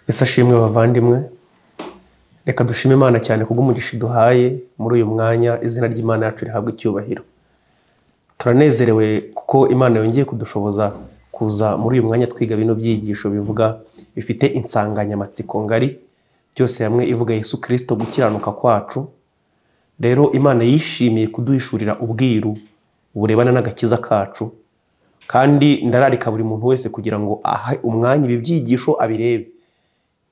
Ese ashimwe bavandimwe, reka dushime Imana cyane kubw'umugisha iduhaye muri uyu mwanya izina ry'Imana yacu rihabwe icyubahiro. Turanezerewe kuko Imana yongeye kudushoboza kuza muri uyu mwanya twiga bino byigisho bivuga bifite insanganyamatsiko ngari byose hamwe ivuga Yesu Kristo gukiranuka kwacu. Rero Imana yishimiye kuduhishurira ubwiru burebana n'agakiza kacu kandi ndararika buri muntu wese kugira ngo ahe umwanya ibi byigisho abirebe.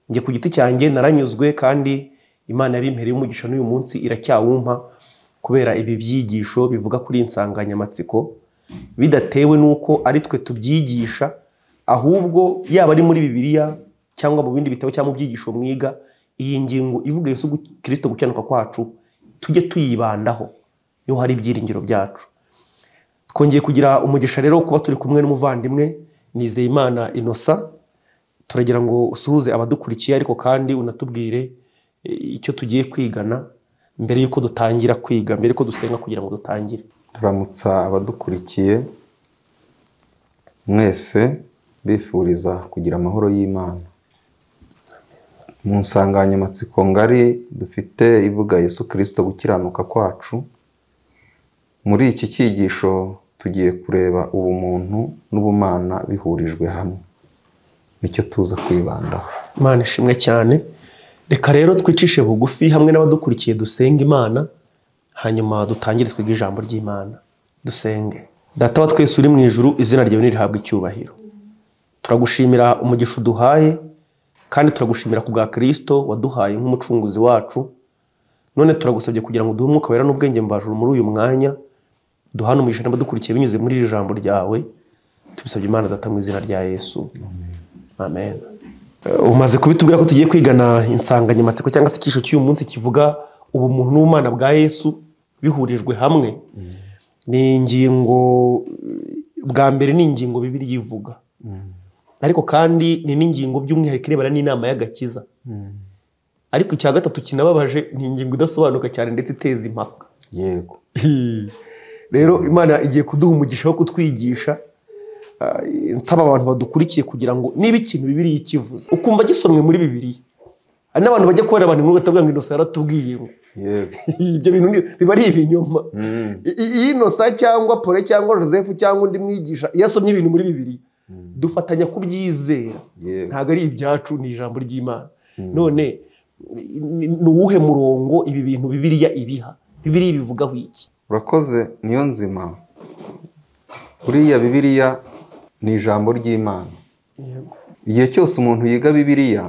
Njye ku giti cyanjye naranyuzwe kandi Imana yabimpereye umugisha n'uyu munsi iracyawumpa kubera ibi byigisho bivuga kuri iyi nsanganyamatsiko bidatewe n'uko ari twe tubyigisha ahubwo yaba ari muri Bibiliya cyangwa mu bindi bitabo cyangwa mu byigisho mwiga iyi ngingo ivuga Yesu Kristo gukiranuka kwacu tujye tuyibandaho niho hari ibyiringiro byacu. Twongeye kugira umugisha rero wo kuba turi kumwe n'umuvandimwe Nizeyimana Innocent turagira ngo usuhuze abadukurikiye ariko kandi unatubwire icyo tugiye kwigana mbere y'uko dutangira kwiga mbere y'uko dusenga kugira ngo dutangire turamutsa abadukurikiye mwese bifuriza kugira amahoro y'imana mu nsanganyamatsiko ngari dufite ivuga Yesu Kristo gukiranuka kwacu muri iki cyigisho tugiye kureba ubumuntu n'ubumana bihurijwe hamwe nicyo tuza kwibandaho Imana ishimwe cyane reka rero twicishe bugufi hamwe n'abadukurikiye dusenga Imana hanyuma dutangire twige ijambo ry'Imana dusenge data wa twese uri mu ijuru izina ryawe nirihabwe icyubahiro turagushimira umugisha uduhaye kandi turagushimira ku bwa Kristo waduhaye nk'umucunguzi wacu none turagusabye kugira ngo duhe umwuka wera n'ubwenge mvajuru muri uyu mwanya duhane umugisha n'abadukurikiye binyuze muri iri jambo ryawe tubisabye Imana data mu izina rya Yesu amen umaze kubitubwira ko tugiye kwigana insanganyamatsiko cyangwa se icyisho cy'uyu munsi kivuga ubumuntu n'ubumana bwa yesu bihurijwe hamwe ni ingingo bwa mbere ni ingingo bibiri yivuga ariko kandi ni n'ingingo by'umwihariko irebana n'inama y'agakiza ariko icya gatatu kinababaje ni ingingo idasobanuka cyane ndetse iteza impaka yego rero imana igiye kuduha umugisha wo kutwigisha nsaba abantu badukurikiye kugira ngo niba ikintu bibiri ikivuze ukumva gisomwe muri bibiri hari n'abantu bajya kubera abantu inkuru batavuga ngo inosa yaratubwiye ngo yego ibyo bintu ni- biba ari ibinyoma iyo inosa cyangwa pole cyangwa joseph cyangwa undi mwigisha iyo asomye ibintu muri bibiri dufatanya kubyizera yego ntabwo ari ibyacu ni ijambo ry'imana none ni ni uwuhe murongo ibi bintu bibiriya ibiha bibiriya ibivugaho iki urakoze niyo nzima buriya bibiliya ni ijambo ry'imana igihe cyose umuntu yiga bibiliya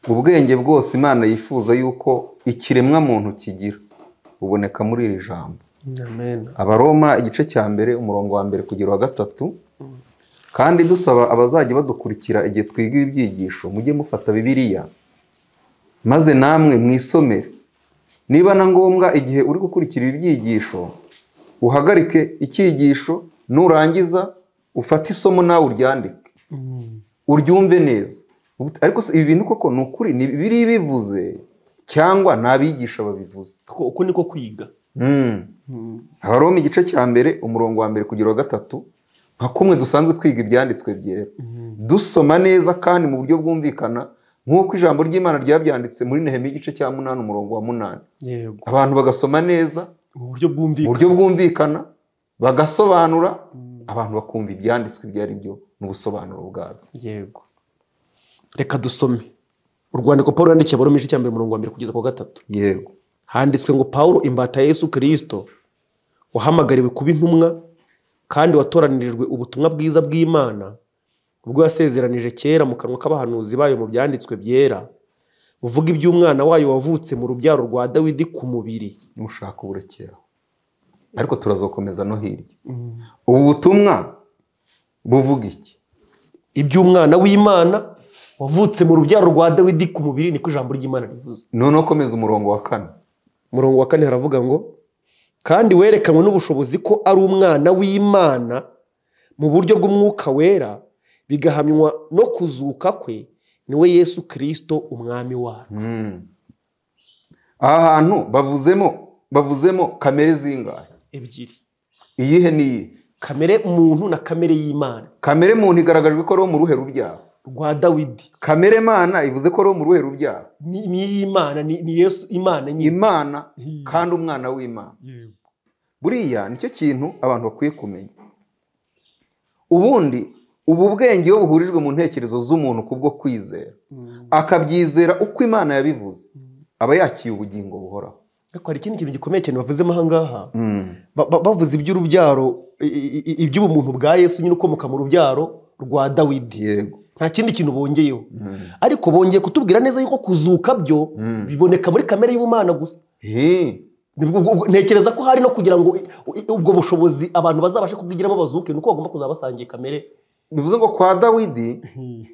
ubwenge bwose imana yifuza yuko ikiremwa muntu kigira buboneka muri iri jambo amen abaroma igice cya mbere umurongo wa mbere kugera uwa gatatu kandi dusaba abazajya badukurikira igihe twiga ibi byigisho mujye mufata bibiliya maze namwe mwisomere niba na ngombwa igihe uri gukurikira ibi byigisho uhagarike icyigisho nurangiza ufate isomo nawe uryandike uryumve neza ariko se ibi bintu koko ni ukuri ni biri bivuze cyangwa ni abigisha babivuze Ko- uko niko kwiga Mm. Abaroma igice cya mbere umurongo wa mbere kugera uwa gatatu nka kumwe dusanzwe twiga ibyanditswe byera dusoma neza kandi mu buryo bwumvikana nk'uko ijambo ry'Imana ryabyanditse muri Nehemiya igice cya munani umurongo wa munani yego abantu bagasoma neza mu buryo mu bwumvikana buryo bwumvikana bagasobanura abantu bakumva ibyanditswe ibyo ari byo n'ubusobanuro bwabyo yego reka dusome urwandiko paul yandikiye abaroma igice cya mbere umurongo wa mbere kugeza ku wa gatatu yego handitswe ngo paul imbata ya yesu kirisito wahamagariwe kuba intumwa kandi watoranirijwe ubutumwa bwiza bw'imana ubwo yasezeranije kera mu kanwa k'abahanuzi bayo mu byanditswe byera buvuga iby'umwana wayo wavutse mu rubyaro rwa dawidi ku mubiri nushaka uburekeraho ariko turazokomeza no hirya ubu butumwa buvuga iki iby'umwana w'imana wavutse mu rubyaro rwa dawidi ku mubiri niko ijambo ry'imana rivuze noneho komeza umurongo wa kane umurongo wa kane haravuga ngo kandi werekanwe n'ubushobozi ko ari umwana w'imana mu buryo bw'umwuka wera bigahamywa no kuzuka kwe niwe yesu kirisito umwami wacu Mm. aha hantu bavuzemo bavuzemo kamere zingahe ebyiri iyihe niyi kamere muntu na kamere y'imana kamere muntu igaragajwe ko ari wo mu ruhe rubyaro rwa dawidi kamere mana ivuze ko ari wo mu ruhe rubyaro ni ni iy'imana ni ni yesu imana nyine imana Hi- kandi umwana w'imana yego. buriya nicyo kintu abantu bakwiye kumenya ubundi ubu bwenge iyo buhurijwe mu ntekerezo z'umuntu kubwo kwizera Mm. akabyizera uko imana yabivuze aba yakiye ubugingo buhoraho ariko hari ikindi kintu gikomeye cyane bavuzemo aha ngaha Ba- ba- bavuze iby'urubyaro i- i- i- iby'ubumuntu bwa yesu nyine ukomoka mu rubyaro rwa dawidi yego nta kindi kintu bongeyeho ariko bongeye kutubwira neza yuko kuzuka byo Mm. biboneka muri kamere y'ubumana gusa Hi. Nibwo- ubwo- ubwo- ntekereza ko hari no kugira ngo i- i- ubwo bushobozi abantu bazabashe kubwigiramo bazuke ni uko bagomba kuzaba basangiye kamere bivuze ngo kwa dawidi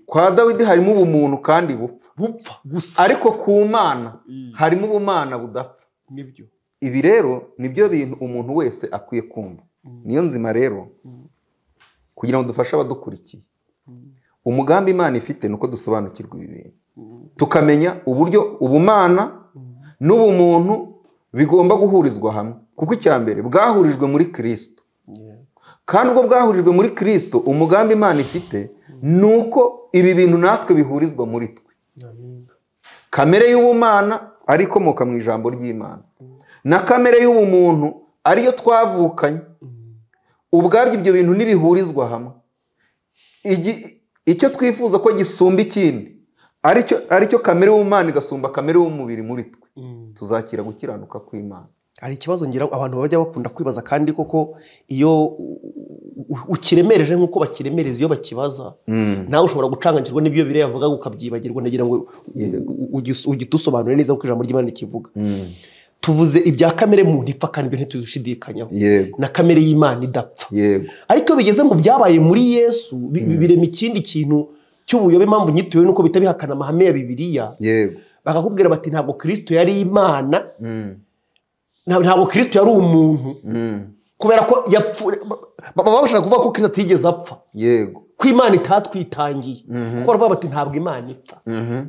kwa dawidi harimo ubumuntu kandi bupfa bupfa gusa ariko ku mana harimo ubumana budapfa nibyo ibi rero nibyo bintu umuntu wese akwiye kumva niyo nzima rero kugira ngo dufashe abadukurikiye umugambi imana ifite ni uko dusobanukirwa ibi bintu tukamenya uburyo ubumana n'ubumuntu bigomba guhurizwa hamwe kuko icya mbere bwahurijwe muri kirisito kandi ubwo bwahurijwe muri kirisito umugambi imana ifite ni uko ibi bintu natwe bihurizwa muri twe kamere y'ubumana ari ikomoka mu ijambo ry'imana na kamere y'ubumuntu ariyo twavukanye ubwabyo ibyo bintu ntibihurizwa hamwe Igi- icyo twifuza ko gisumba ikindi aricyo aricyo kamere y'ubumana igasumba kamere y'umubiri muri twe tuzakira gukiranuka kw'imana hari ikibazo ngira ngo abantu bajya bakunda kwibaza kandi koko iyo u- u- ukiremereje nk'uko bakiremereza iyo bakibaza nawe ushobora gucanganyirwa n'ibyo biriya yavuga ukabyibagirwa nagira ngo u- Yego. u- ugi- ugitusobanure neza nk'uko ijambo ry'imana rikivuga tuvuze ibya kamere muntu ipfa kandi ibyo ntitubishidikanyaho yego na kamere y'imana idapfa yego ariko iyo bigeze mu byabaye muri yesu bi- bi- Mm. birema ikindi kintu cy'ubuyobe impamvu nyitewe nuko bihita bihakana amahame ya bibiliya yego bakakubwira bati ntabwo kirisito yari imana Mm. nta- ntabwo kirisito yari umuntu Mm. kubera ko yapfuye baba bashaka kuvuga ko kirisito atigeze apfa yego ko imana itatwitangiye Mhm. kuko baravuga bati ntabwo imana ipfa Mhm.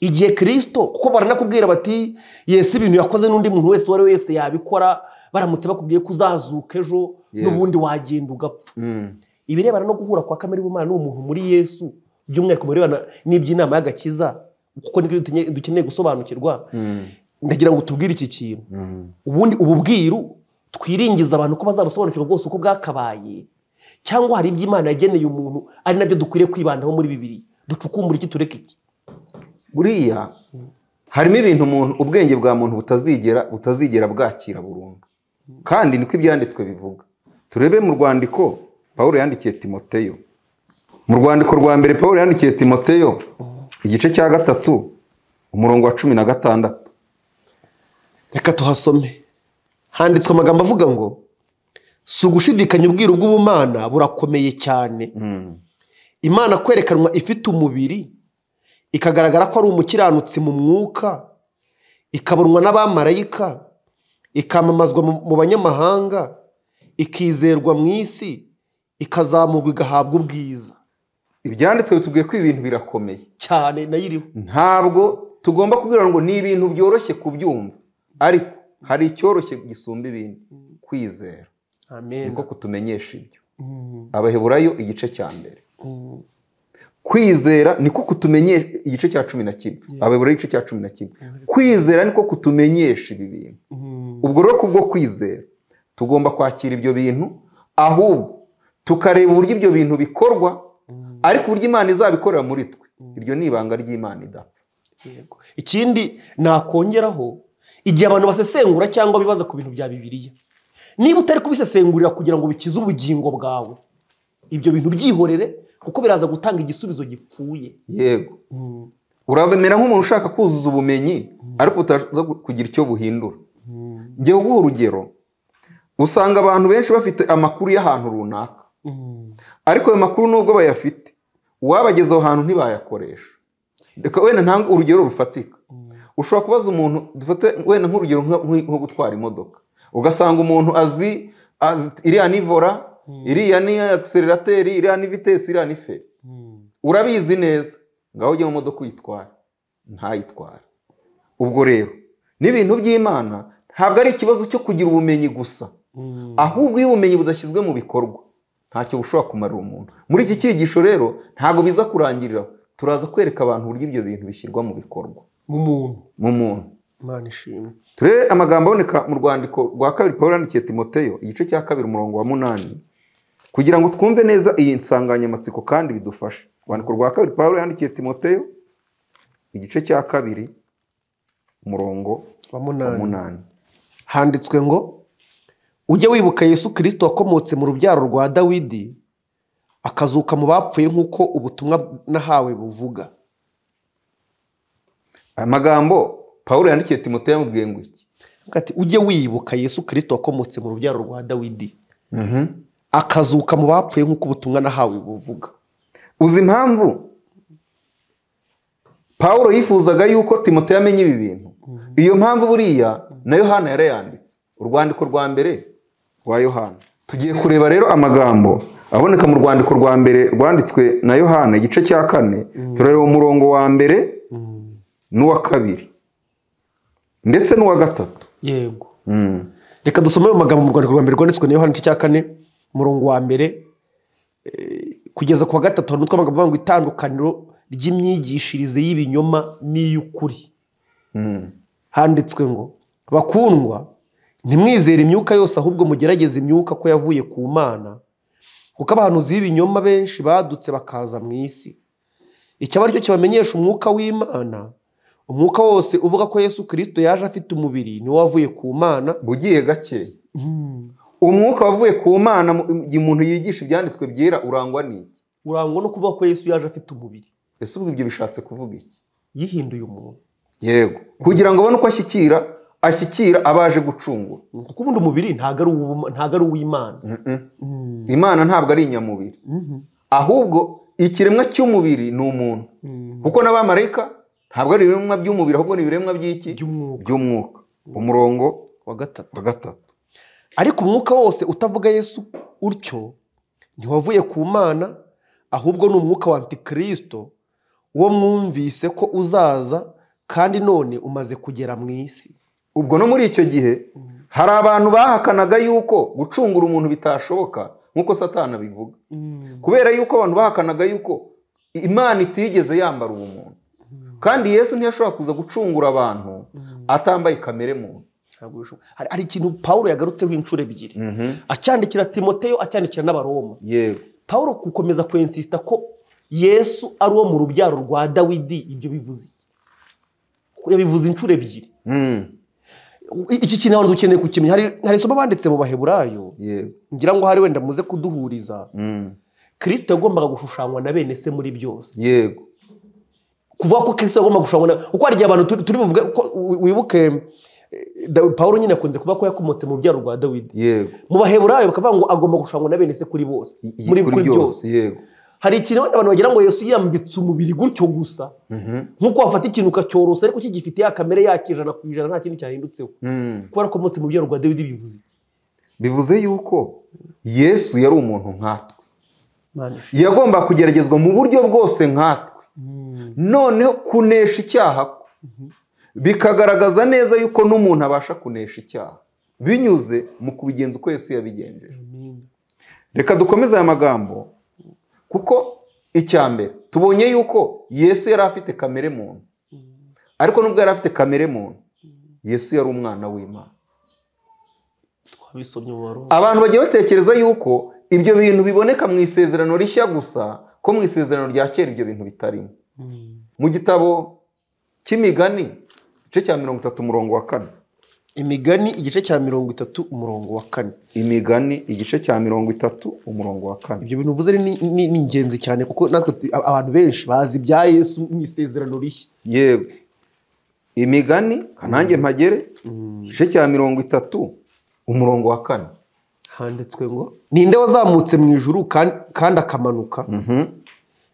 igihe kirisito kuko baranakubwira bati yesu ibintu yakoze n'undi muntu wese uwo ari we wese yabikora baramutse bakubwiye ko uzazuka ejo Yego. n'ubundi wagenda ugapfa Mm. ibirebana no guhura kwa kamere y'ubumana n'uwo muntu muri yesu by'umwihariko mu birebana n'iby'inama y'agakiza kuko nibyo dukeneye- dukeneye gusobanukirwa Mm. ndagira ngo tubwire iki kintu Mm. ubundi ubu bwiru twiringiza abantu ko bazabusobanukirwa bwose uko bwakabaye cyangwa hari ibyo imana yageneye umuntu ari nabyo dukwiriye kwibandaho muri bibiri ducukumbura iki tureke iki buriya harimo ibintu umuntu ubwenge bwa muntu butazigera butazigera bwakira burundu kandi niko ibyanditswe bivuga turebe mu rwandiko paul yandikiye timoteyo mu rwandiko rwa mbere paul yandikiye timoteyo igice cya gatatu umurongo wa cumi na gatandatu reka tuhasome handitswe amagambo avuga ngo si ugushidikanya ubwiru bw'ubumana burakomeye cyane imana kwerekanwa ifite umubiri ikagaragara ko ari umukiranutsi mu mwuka ikabonwa n'abamarayika ikamamazwa mu- mu banyamahanga ikizerwa mu isi ikazamurwa igahabwa ubwiza ibyanditswe bitubwiye ko ibi bintu birakomeye cyane nayo iriho ntabwo tugomba kubwira ngo ni ibintu byoroshye kubyumva ariko hari icyoroshye gisumba ibindi kwizera amen niko kutumenyesha ibyo Mm, abaheburayo igice cya mbere mm, kwizera niko kutumenyesha igice cya cumi na kimwe Yeah. abayobora igice cya cumi na kimwe kwizera niko kutumenyesha ibi bintu mm, ubwo rero kubwo kwizera tugomba kwakira ibyo bintu ahubwo tukareba uburyo ibyo bintu bikorwa mm. ariko uburyo imana izabikorera muri twe iryo ni ibanga ry'imana idapfa Yego. ikindi nakongeraho igihe abantu basesengura cyangwa bibaza ku bintu bya bibiliya niba utari kubisesengurira kugira ngo bikize ubugingo bwawe ibyo bintu byihorere kuko biraza gutanga igisubizo gipfuye yego urabemera nk'umuntu ushaka kuzuza ubumenyi ariko utaza kugira icyo buhindura ngewe uguha urugero usanga abantu benshi bafite amakuru y'ahantu runaka ariko ayo makuru nubwo bayafite uwabageza aho hantu ntibayakoresha reka wenda ntange urugero rufatika ushobora kubaza umuntu dufate wenda nk'urugero nka- nk- nko gutwara imodoka ugasanga umuntu azi azi iriya ni vora iriya ni akiserirateri iriya ni vitesi iriya ni feri urabizi neza ngaho ujye mu modoka uyitwara ntayitware ubwo rero n'ibintu by'imana ntabwo ari ikibazo cyo kugira ubumenyi gusa ahubwo iyo ubumenyi budashyizwe mu bikorwa ntacyo bushobora kumarira umuntu muri iki cyigisho rero ntabwo biza kurangirira turaza kwereka abantu uburyo ibyo bintu bishyirwa mu bikorwa nk'umuntu mu muntu imana ishimwe turebe amagambo aboneka mu rwandiko rwa kabiri paul yandikiye timoteyo igice cya kabiri umurongo wa munani kugira ngo twumve neza iyi nsanganyamatsiko kandi bidufashe urwandiko rwa kabiri paul yandikiye timoteyo igice cya kabiri umurongo wa wa munani munani handitswe ngo ujye wibuka yesu kirisito wakomotse mu rubyaro rwa dawidi akazuka mu bapfuye nk'uko ubutumwa nahawe buvuga aya magambo paul yandikiye timoteyo yamubwiye ngo iki Avuga ati, ujye wibuka yesu kirisito wakomotse mu rubyaro rwa dawidi akazuka mu bapfuye nk'uko ubutumwa nahawe buvuga uzi impamvu paul yifuzaga yuko timoteyo amenya ibi bintu iyo mpamvu buriya na yohana yarayanditse urwandiko rwa mbere rwa yohana tugiye kureba rero amagambo aboneka mu rwandiko rwa mbere rwanditswe na yohana igice cya kane turareba umurongo wa mbere n'uwa kabiri ndetse n'uwa gatatu yego Mm. reka dusome ayo magambo mu rwandiko rwa mbere rwanditswe na yohana igice cya kane umurongo wa mbere eh, kugeza ku wa gatatu hari umutwe w'amagambo uvuga ngo itandukaniro ry'imyigishirize y'ibinyoma n'iy'ukuri Mm. handitswe ngo bakundwa ntimwizere imyuka yose ahubwo mugerageze imyuka ko yavuye ku mana kuko abahanuzi b'ibinyoma benshi badutse bakaza mu isi icyaba ari cyo kibamenyesha umwuka w'imana umwuka wose uvuga ko yesu kirisito yaje afite umubiri niwo wavuye ku mana bugiye gakeya umwuka wavuye ku mana mu- igihe umuntu yigisha ibyanditswe byera urangwa n'iki urangwa no kuvuga ko yesu yaje afite umubiri ese ubwo ibyo bishatse kuvuga iki yihinduye umuntu yego kugira ngo abone uko ashyikira ashyikira abaje gucungura kuko ubundi umubiri ntabwo ari uw'uma- ntabwo ari uw'imana imana ntabwo ari inyamubiri ahubwo ikiremwa cy'umubiri ni umuntu kuko n'abamarayika ntabwo ari ibiremwa by'umubiri ahubwo ni ibiremwa by'iki by'umwuka by'umwuka umurongo wa gatatu wa gatatu ariko umwuka wose utavuga yesu utyo ntiwavuye ku mana ahubwo ni umwuka wa antikirisito wo mwumvise ko uzaza kandi none umaze kugera mu isi ubwo no muri icyo gihe hari abantu bahakanaga yuko gucungura umuntu bitashoboka nk'uko satana bivuga kubera yuko abantu bahakanaga yuko imana itigeze yambara uwo muntu kandi yesu ntiyashobora kuza gucungura abantu atambaye kamere muntu Ntabwo bishoboka. hari hari ikintu pawulo yagarutseho inshuro ebyiri acyandikira timoteyo acyandikira n'abaroma yego pawulo gukomeza kwensisita ko yesu ari uwo mu rubyaro rwa dawidi ibyo bivuze iki? yabivuze inshuro ebyiri Mm, iki kintu abantu dukeneye kukimenya hari hari isomo banditse mu baheburayo yego ngira ngo hari wenda muze kuduhuriza Mm, kirisito yagombaga gushushanywa na bene se muri byose yego kuvuga ko kirisito yagombaga gushushanywa na kuko hari igihe abantu turi turi buvuge ko wi- wibuke eh, Da- Pawulo nyine akunze kuvuga ko yakomotse mu rubyaro rwa Dawidi yego mu baheburayo bakavuga ngo agomba gushushanywa na bene se kuri bose I- muri kuri byose yego hari ikintu wenda abantu bagira ngo Yesu yambitse umubiri gutyo gusa Mhm, nk'uko wafata ikintu ukacyorosa ariko kigifite ya kamere yakije ijana ku ijana nta kindi cyahindutseho mm. kuba yarakomotse mu rubyaro rwa Dawidi bivuze iki? bivuze yuko yesu yari umuntu nkatwe Mana ishimwe. yagomba kugeragezwa mu buryo bwose nkatwe Mm. noneho kunesha icyaha kwe bikagaragaza neza yuko n'umuntu abasha kunesha icyaha binyuze mu kubigenza uko yesu yabigenjeje Amen. reka dukomeze aya magambo kuko icya mbere tubonye yuko yesu yari afite kamere muntu ariko nubwo yari afite kamere muntu yesu yari umwana w'imana twabisomye mu baroma abantu bagiye batekereza yuko ibyo bintu biboneka mu isezerano rishya gusa ko mu isezerano rya kera ibyo bintu bitarimo Mm. mu gitabo cy'imigani igice cya mirongo itatu umurongo wa kane imigani igice cya mirongo itatu umurongo wa kane imigani igice cya mirongo itatu umurongo wa kane ibyo bintu uvuze ni, ni, ni ingenzi cyane kuko natwe tu- a- abantu benshi bazi ibya yesu mu isezerano rishya yewe imigani kanange mpagere igice cya mirongo itatu umurongo wa kane handitswe ngo ninde wazamutse mu ijuru kandi, kandi akamanuka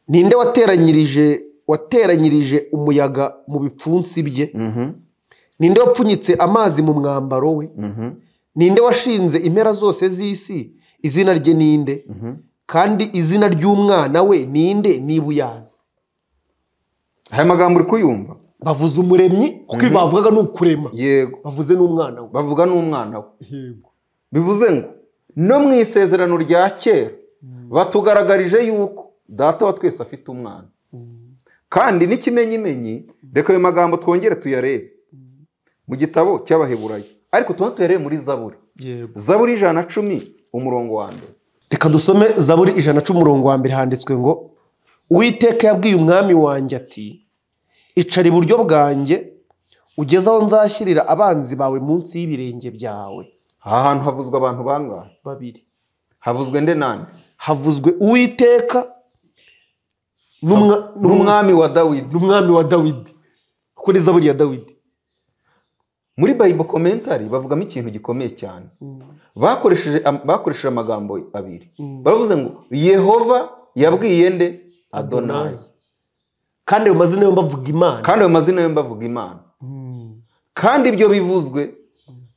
ninde wateranyirije wateranyirije umuyaga mu bipfunsi bye ninde wapfunyitse amazi mu mwambaro we ninde washinze impera zose z'isi izina rye ninde kandi izina ry'umwana we ninde niba uyazi aya magambo uri kuyumva bavuze umuremyi kuko ibi bavugaga ni ukurema yego bavuze n'umwana we bavuga n'umwana we yego bivuze ngo no mu isezerano rya kera batugaragarije yuko data wa twese afite umwana kandi n'ikimenyimenyi reka ayo magambo twongere tuyarebe mu gitabo cy'abaheburayo ariko tuba tuyarebe muri zaburi yego zaburi y'ijana na cumi umurongo wa mbere reka dusome zaburi ijana cumi umurongo wa mbere handitswe ngo uwiteka yabwiye umwami wanjye ati icara iburyo bwanjye ugeze aho nzashyirira abanzi bawe munsi y'ibirenge byawe aha hantu havuzwe abantu bangahe babiri havuzwe nde nande havuzwe uwiteka n'umwa- n'umwa- n'umwami wa dawidi n'umwami wa dawidi kuri zaburi ya dawidi muri bayibo komentari bavugamo ikintu gikomeye cyane bakoresheje am- bakoresheje amagambo abiri baravuze ngo yehova yabwiye nde adonayi kandi ayo mazina yombi avuga imana kandi ayo mazina yombi avuga imana Mm. kandi ibyo bivuzwe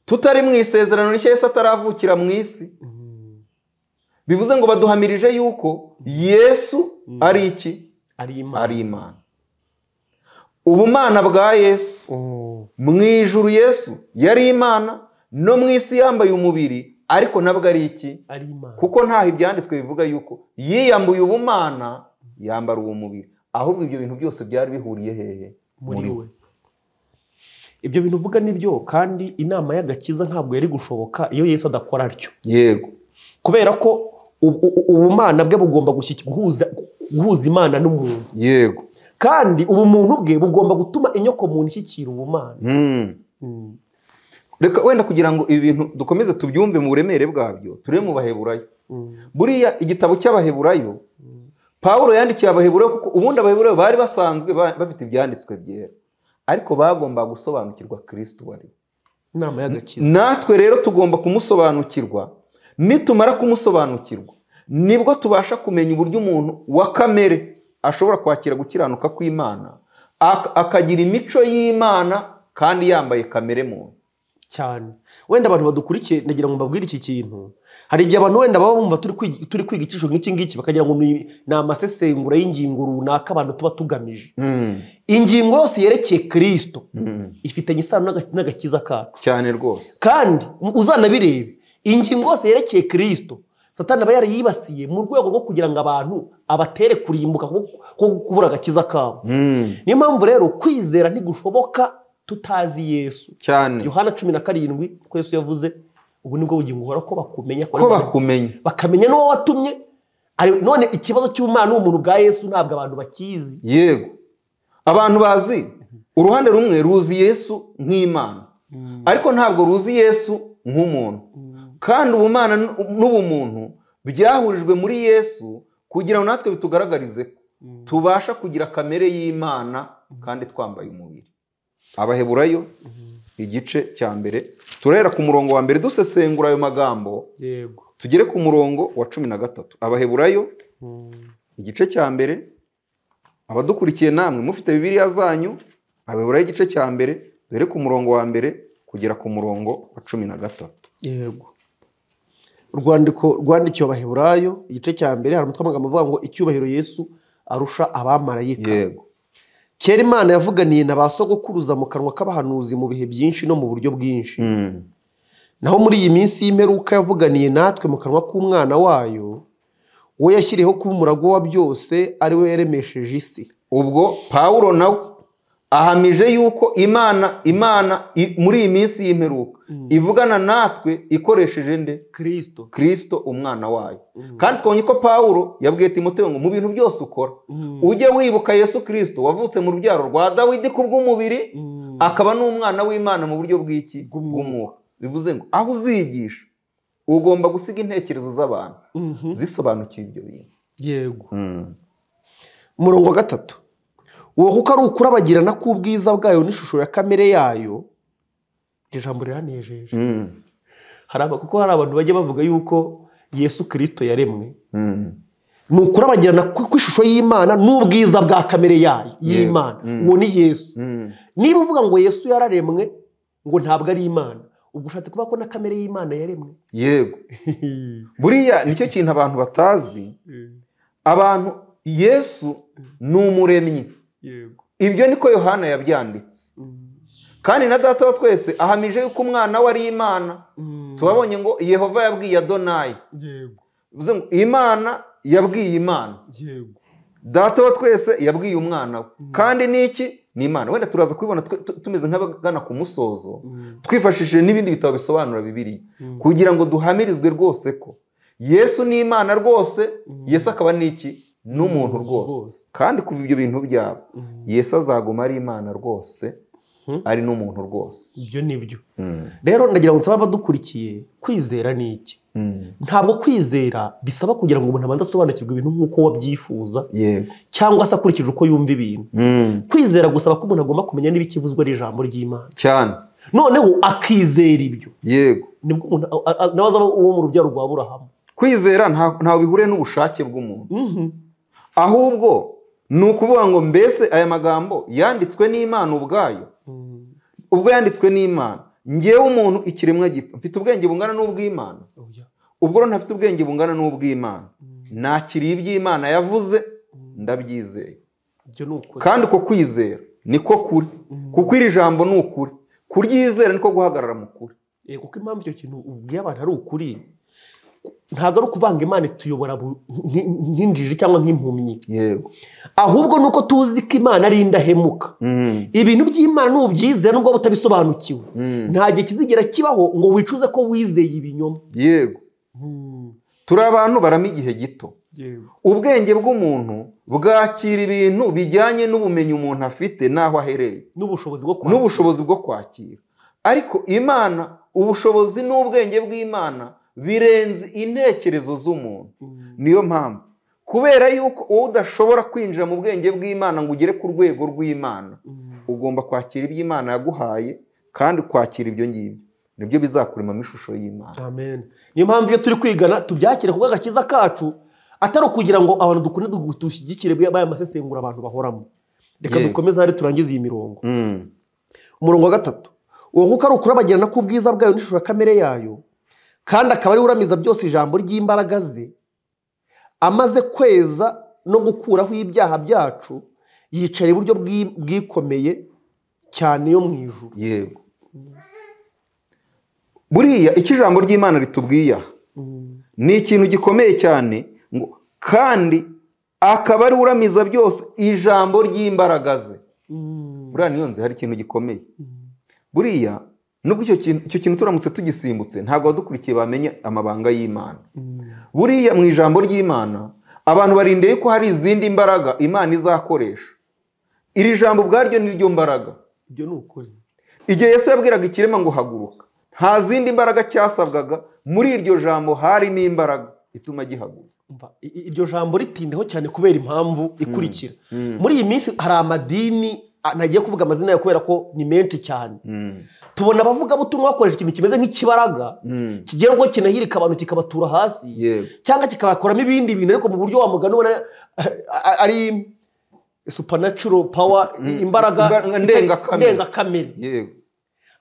tutari mu isezerano rishya yesu ataravukira mu isi Mm. bivuze ngo baduhamirije yuko yesu ari iki ari imana ari imana ubumana bwa yesu Mm. mu ijuru yesu yari imana no mu isi yambaye umubiri ariko nabwo ari iki ari imana kuko ntaho ibyanditswe bivuga yuko yiyambuye ubumana yambara uwo mubiri ahubwo ibyo bintu byose byari bihuriye hehe muri we ibyo bintu uvuga ni byo kandi inama y'agakiza ntabwo yari gushoboka iyo yesu adakora atyo yego kubera ko ubu- ubu- ubumana bwe bugomba gushyik- guhuza guhuza imana n'umuntu yego kandi ubumuntu bwe bugomba gutuma inyoko muntu ishyikira ubumana Hmm. Mm. reka wenda kugira ngo ibi bintu dukomeze tubyumve mu buremere bwabyo turebe mu baheburayo Mm. buriya igitabo cy'abaheburayo pawulo yandikiye abaheburayo kuko ubundi abaheburayo bari basanzwe ba- bafite ibyanditswe byera ariko bagombaga gusobanukirwa kristo wari inama y'agakiza natwe rero tugomba kumusobanukirwa nitumara kumusobanukirwa nibwo tubasha kumenya uburyo umuntu wa kamere ashobora kwakira gukiranuka kw'imana ak- akagira imico y'imana kandi yambaye kamere muntu cyane wenda abantu badukurikiye nagira ngo mbabwire iki kintu hari igihe abantu wenda baba bumva turi kwigi- turi kwiga icyiciro nk'iki ngiki bakagira ngo ni ni amasesengura y'ingingo runaka abantu tuba tugamije ingingo yose yerekeye kirisito ifitanye isano n'aga- n'agakiza kacu cyane rwose kandi uzanabirebe ingingo yose yerekeye kirisito satani aba yarayibasiye mu rwego rwo kugira ngo abantu abatere kurimbuka ko kubura agakiza kabo niyo mpamvu rero kwizera ntigushoboka tutazi yesu cyane yohana cumi na karindwi ko yesu yavuze ubu nibwo bugingo buhora ko bakumenya ko ko bakumenya bakamenya n'uwo watumye Ari- none ikibazo cy'ubumana n'ubumuntu bwa yesu ntabwo abantu bakizi yego abantu bazi uruhande rumwe ruzi yesu nk'imana ariko ntabwo ruzi yesu nk'umuntu kandi ubumana n- n'ubumuntu byahurijwe muri yesu kugira ngo natwe bitugaragarize ko tubasha kugira kamere y'imana kandi twambaye umubiri abaheburayo igice cya mbere turahera ku murongo wa mbere dusesengura ayo magambo yego tugere ku murongo wa cumi na gatatu abaheburayo igice cya mbere abadukurikiye namwe mufite bibiliya zanyu abiburaho igice cya mbere dore ku murongo wa mbere kugera ku murongo wa cumi na gatatu yego urwandiko rwandikiwe abaheburayo igice cya mbere hari umutwe amagambo avuga ngo icyubahiro yesu arusha abamarayika yego kera imana yavuganiye na ba sogokuruza mu kanwa k'abahanuzi mu bihe byinshi no mu buryo bwinshi naho muri iyi minsi y'imperuka yavuganiye natwe mu kanwa k'umwana wayo we yashyiriyeho kuba umurago wa byose ari we yaremesheje isi ubwo pawulo nawe ahamije yuko imana imana i- muri iyi minsi y'imperuka ivugana natwe ikoresheje nde kirisito kirisito umwana wayo kandi twabonye ko pawulo yabwiye timoteyo ngo mu bintu byose ukora ujye wibuka yesu kirisito wavutse mu rubyaro rwa dawidi kubw'umubiri akaba n'umwana w'imana mu buryo bw'iki Bw'umwuka. bw'umwuka bivuze ngo aho uzigisha ugomba gusiga intekerezo z'abantu zisobanukiwe ibyo bintu yego umurongo wa gatatu uwo kuko ari ukurabagirana k'ubwiza bwayo n'ishusho ya kamere yayo iryo jambo riranejeje Mm. Hari aba- kuko hari abantu bajya bavuga yuko yesu kirisito yaremwe Mm. ni ukurabagirana kw- kw'ishusho y'imana n'ubwiza bwa kamere yayo Yego. y'imana Mm. uwo ni yesu Mm. niba uvuga ngo yesu yararemwe ngo ntabwo ari imana ubwo ushatse kuvuga ko na kamere y'imana yaremwe yego buriya nicyo kintu abantu batazi abantu yesu ni umuremyi yego ibyo niko yohana yabyanditse kandi na data wa twese ahamije yuko umwana we ari imana tubabonye ngo yehova yabwiye adonayi yego bivuze ngo imana yabwiye imana yego data wa twese yabwiye umwana we kandi ni iki ni imana wenda turaza kubibona twe- tu- tumeze nk'abagana ku musozo twifashishije n'ibindi bitabo bisobanura bibiri Mm. kugira ngo duhamirizwe rwose ko yesu ni imana rwose Mm. yesu akaba ni iki ni umuntu rwose Rwose. kandi kuva ibyo bintu byaba Mm. yesu azaguma ari imana rwose Mhm. ari n'umuntu rwose ibyo ni byo rero ndagira ngo nsabe abadukurikiye kwizera ni iki Mm. ntabwo kwizera bisaba kugira ngo umuntu abanze asobanukirwe ibintu nk'uko wabyifuza yego cyangwa se akurikije uko yumva ibintu Mm. kwizera gusaba ko umuntu agomba kumenya n'ibikivuzwa n'ijambo ry'imana cyane noneho akizera ibyo yego nibwo umuntu a- a- a- nawe azaba uwo mu rubyaro rwa burahamu kwizera nta- ntawe bihuriye n'ubushake bw'umuntu ahubwo ni ukuvuga ngo mbese aya magambo yanditswe n'imana ubwayo ubwo yanditswe n'imana ngewe umuntu ikiremwa gipfa mfite ubwenge bungana n'ubw'imana Oya. ubwo rero ntafite ubwenge bungana n'ubw'imana nakiriye iby'imana yavuze ndabyizeye ibyo ni ukuri kandi uko kwizera niko kuri Mhm. kuko iri jambo ni ukuri kuryizera niko guhagarara mu kuri Eh, kuko impamvu icyo kintu ubwiye abantu ari ukuri ntabwo ari ukuvanga imana ituyobora bu- nk- nk- nk'injiji cyangwa nk'impumyi yego ahubwo ni uko tuzi ko imana ari indahemuka ibintu by'imana nubyizera nubwo waba utabisobanukiwe nta gihe kizigera kibaho ngo wicuze ko wizeye ibinyoma yego turi abantu barama igihe gito ubwenge bw'umuntu bwakira ibintu bijyanye n'ubumenyi umuntu afite n'aho ahereye n'ubushobozi bwo kwakira. n'ubushobozi bwo kwakira ariko imana ubushobozi n'ubwenge bw'imana birenze intekerezo z'umuntu Mm. niyo mpamvu kubera yuko wowe udashobora kwinjira mu bwenge bw'imana ngo ugere ku rwego rw'imana Mm. ugomba kwakira ibyo imana yaguhaye kandi ukakira ibyo ngibyo nibyo bizakuremamo ishusho y'imana amen niyo mpamvu iyo turi kwigana tubyakire kubwo agakiza kacu atari ukugira ngo abantu dukunda dushyigikire baya masesengura abantu bahoramo reka Yego. dukomeze hari turangize iyi mirongo Mm. umurongo wa gatatu uwo kuko ari ukurabagirana k'ubwiza bwayo n'ishusho kamere yayo kandi akaba ari we uramiza byose ijambo ry'imbaraga ze amaze kweza no gukuraho ibyaha byacu yicara iburyo bw'i- bwikomeye cyane yo mu ijuru yego buriya icyo ijambo ry'imana ritubwiye aha ni ikintu gikomeye cyane ngo kandi akaba ari we uramiza byose ijambo ry'imbaraga ze buriya niyo nzi hari ikintu gikomeye buriya nubwo icyo kintu icyo kintu turamutse tugisimbutse ntabwo abadukurikiye bamenya amabanga y'imana buriya mu ijambo ry'imana abantu barindeye ko hari izindi mbaraga imana izakoresha iri jambo ubwaryo ni ryo mbaraga ibyo ni ukuri igihe yesu yabwiraga ikirema ngo haguruka nta zindi mbaraga cyasabwaga muri iryo jambo harimo imbaraga ituma gihaguruka Umva, i- i- iryo jambo ritindaho cyane kubera impamvu ikurikira muri iyi minsi hari amadini a- ntagiye kuvuga amazina yayo kubera ko ni menshi cyane tubona abavugabutumwa bakoresha ikintu kimeze nk'ikibaraga kigira ubwo kinahirika abantu kikabatura hasi yego cyangwa kikabakoramo ibindi bintu ariko mu buryo wamugana ubona a- a- ari supernatural power Mm. imbaraga Imbaraga ndengakamere. ndengakamere yego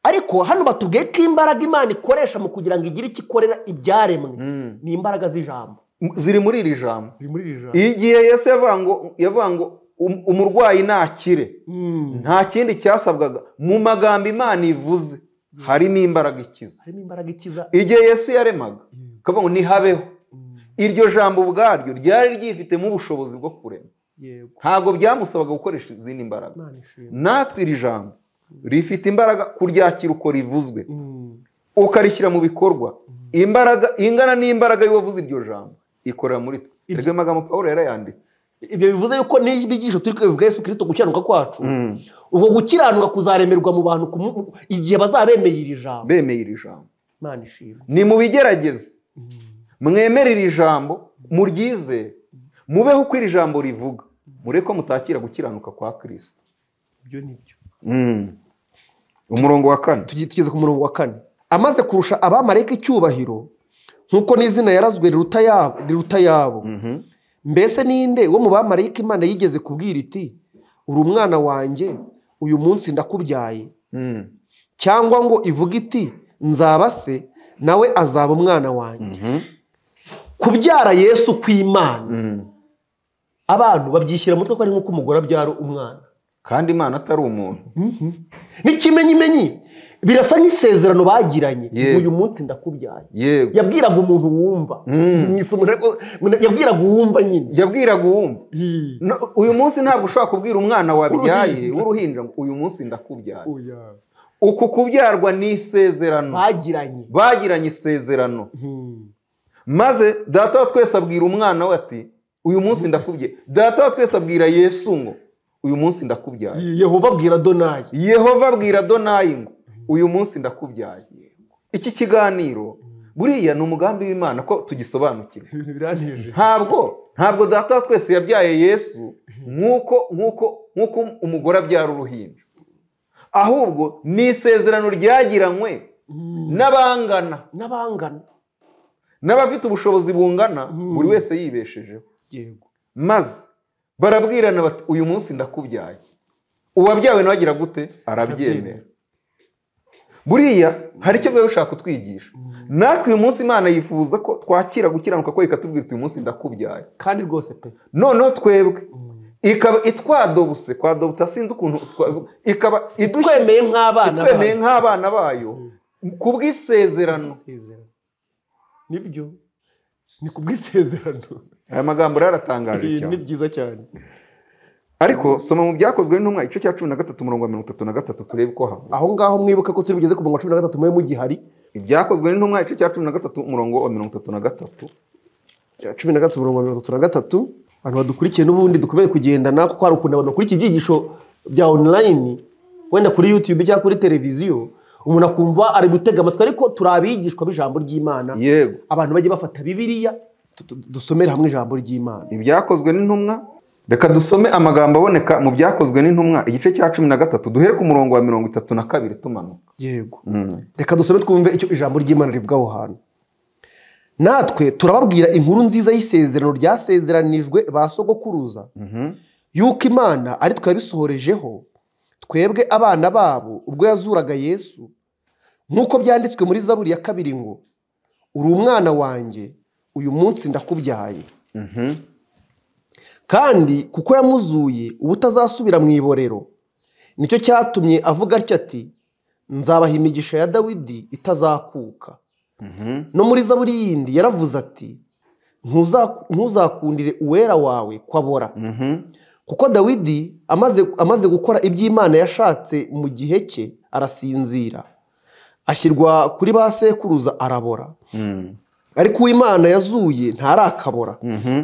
ariko hano batubwiye ko imbaraga imana ikoresha mu kugira ngo igire icyo ikorera ibyaremwe ni imbaraga z'ijambo ziri muri iri jambo ziri muri iri jambo igihe yesu yavuga ngo yavuga ngo um- umurwayi nakire Mm. nta kindi cyasabwaga mu magambo imana ivuze harimo imbaraga ikiza harimo imbaraga ikiza igihe yesu yaremaga akavuga ngo ntihabeho Mm. iryo jambo ubwaryo ryari ryifitemo ubushobozi bwo kurema yego ntabwo byamusabaga gukoresha izindi mbaraga imana ishimwe natwe iri jambo rifite imbaraga kuryakira uko rivuzwe Mm. ukarishyira mu bikorwa imbaraga ingana n'imbaraga y'uwavuze iryo jambo ikorera muri twe Ibyo- erega ayo magambo pawulo yarayanditse ibyo bivuze yuko n'ibyigisho turi kubivuga yesu kirisito gukiranuka kwacu ubwo gukiranuka kuzaremerwa mu bantu ku mu- igihe bazaba bemeye iri jambo bemeye iri jambo imana ishimwe ni mu bigerageze mwemere iri jambo muryizere mubeho uko iri jambo rivuga mureke ko mutakira gukiranuka kwa kirisito ibyo ni byo umurongo wa kane tugiye tugeze ku murongo wa kane amaze kurusha abamarayika icyubahiro nk'uko n'izina yarazwe riruta yabo riruta yabo Mhm. mbese ninde wo mu bamarayika imana yigeze kubwira iti uri umwana wanjye uyu munsi ndakubyaye Mhm. cyangwa ngo ivuge iti nzaba se nawe azaba umwana wanjye Mhm. kubyara yesu kw'imana Mhm. abantu babyishyira mu mutwe ko ari nk'uko umugore abyara umwana kandi imana atari umuntu n'ikimenyimenyi birasa nk'isezerano bagiranye Yego. uyu munsi ndakubyaye yego yabwiraga umuntu wumva Mm. mu isomo ariko yabwiraga uwumva nyine yabwiraga uwumva Ii. No- uyu munsi ntabwo ushobora kubwira umwana wabyaye w'uruhinja ngo uyu munsi ndakubyara Oya. uku kubyarwa ni isezerano bagiranye bagiranye isezerano Hmm. maze data wa twese abwira umwana we ati uyu munsi ndakubye data wa twese abwira yesu ngo uyu munsi ndakubyaye Ii, yehova abwira donayi yehova abwira donayi ngo uyu munsi ndakubyaye iki kiganiro buriya ni umugambi w'imana ko tugisobanukirwa ibintu biraneje ntabwo ntabwo data wa twese yabyaye yesu nk'uko nk'uko nk'uko umugore abyara uruhinja ahubwo ni isezerano ryagiranywe Hmm. n'abangana n'abangana n'abafite ubushobozi bungana Mm. buri wese yibeshejeho yego maze barabwirana bati uyu munsi ndakubyaye uwabyawe nawe agira gute arabyemera Arabyemera. buriya hari icyo biba bishaka kutwigisha natwe uyu munsi imana yifuza ko twakira gukiranuka ko ikatubwira uti uyu munsi ndakubyaye kandi rwose pe noneho twebwe Hmm. ikaba itwadobuse kwadobute sinzi ukuntu twa- ikaba idushyira- twemeye nk'abana itwemeye bayo. nk'abana bayo ku bw'isezerano Isezerano. nibyo ni ku bw'isezerano aya magambo rero aratangaje Ii, cyane ni byiza cyane ariko soma mu byakozwe n'intumwa igice cya cumi na gatatu umurongo wa mirongo itatu na gatatu turebe uko havuga aho ngaho mwibuke ko turi bugeze ku murongo wa cumi na gatatu mube mugihari ibyakozwe n'intumwa igice cya cumi na gatatu umurongo wa mirongo itatu na gatatu cya cumi na gatatu mirongo mirongo itatu na gatatu abantu badukurikiye n'ubundi dukomeye kugendana kuko hari ukuntu abantu bakurikiye ibyigisho bya onurayini wenda kuri yutube cyangwa kuri televiziyo umuntu akumva ari gutega amatwi ariko turi abigishwa b'ijambo ry'imana yego abantu bajye bafata bibiliya tu- tu- dusomere hamwe ijambo ry'imana ibyakozwe n'intumwa reka dusome amagambo aboneka mu byakozwe n'intumwa igice cya cumi na gatatu duhere ku murongo wa mirongo itatu na kabiri tumanuka yego Mm. reka dusome twumve icyo ijambo ry'imana rivuga aho hantu natwe turababwira inkuru nziza y'isezerano ryasezeranijwe ba sogokuruza Mhm. yuko imana ari twe yabisohorejeho twebwe abana babo ubwo yazuraga yesu nk'uko byanditswe muri zaburi ya kabiri ngo uri umwana wanjye uyu munsi ndakubyaye Mhm. kandi kuko yamuzuye ubutazasubira mu iborero nicyo cyatumye avuga atya ati nzabaha imigisha ya dawidi itazakuka Mhm. no muri zaburi yindi yaravuze ati "Ntuzaku- ntuzakundire uwera wawe kwabora Mhm. kuko dawidi amaze, amaze gukora iby'imana yashatse mu gihe cye arasinzira ashyirwa kuri ba sekuruza arabora Mm. ariko uw'imana yazuye ntarakabora Mhm.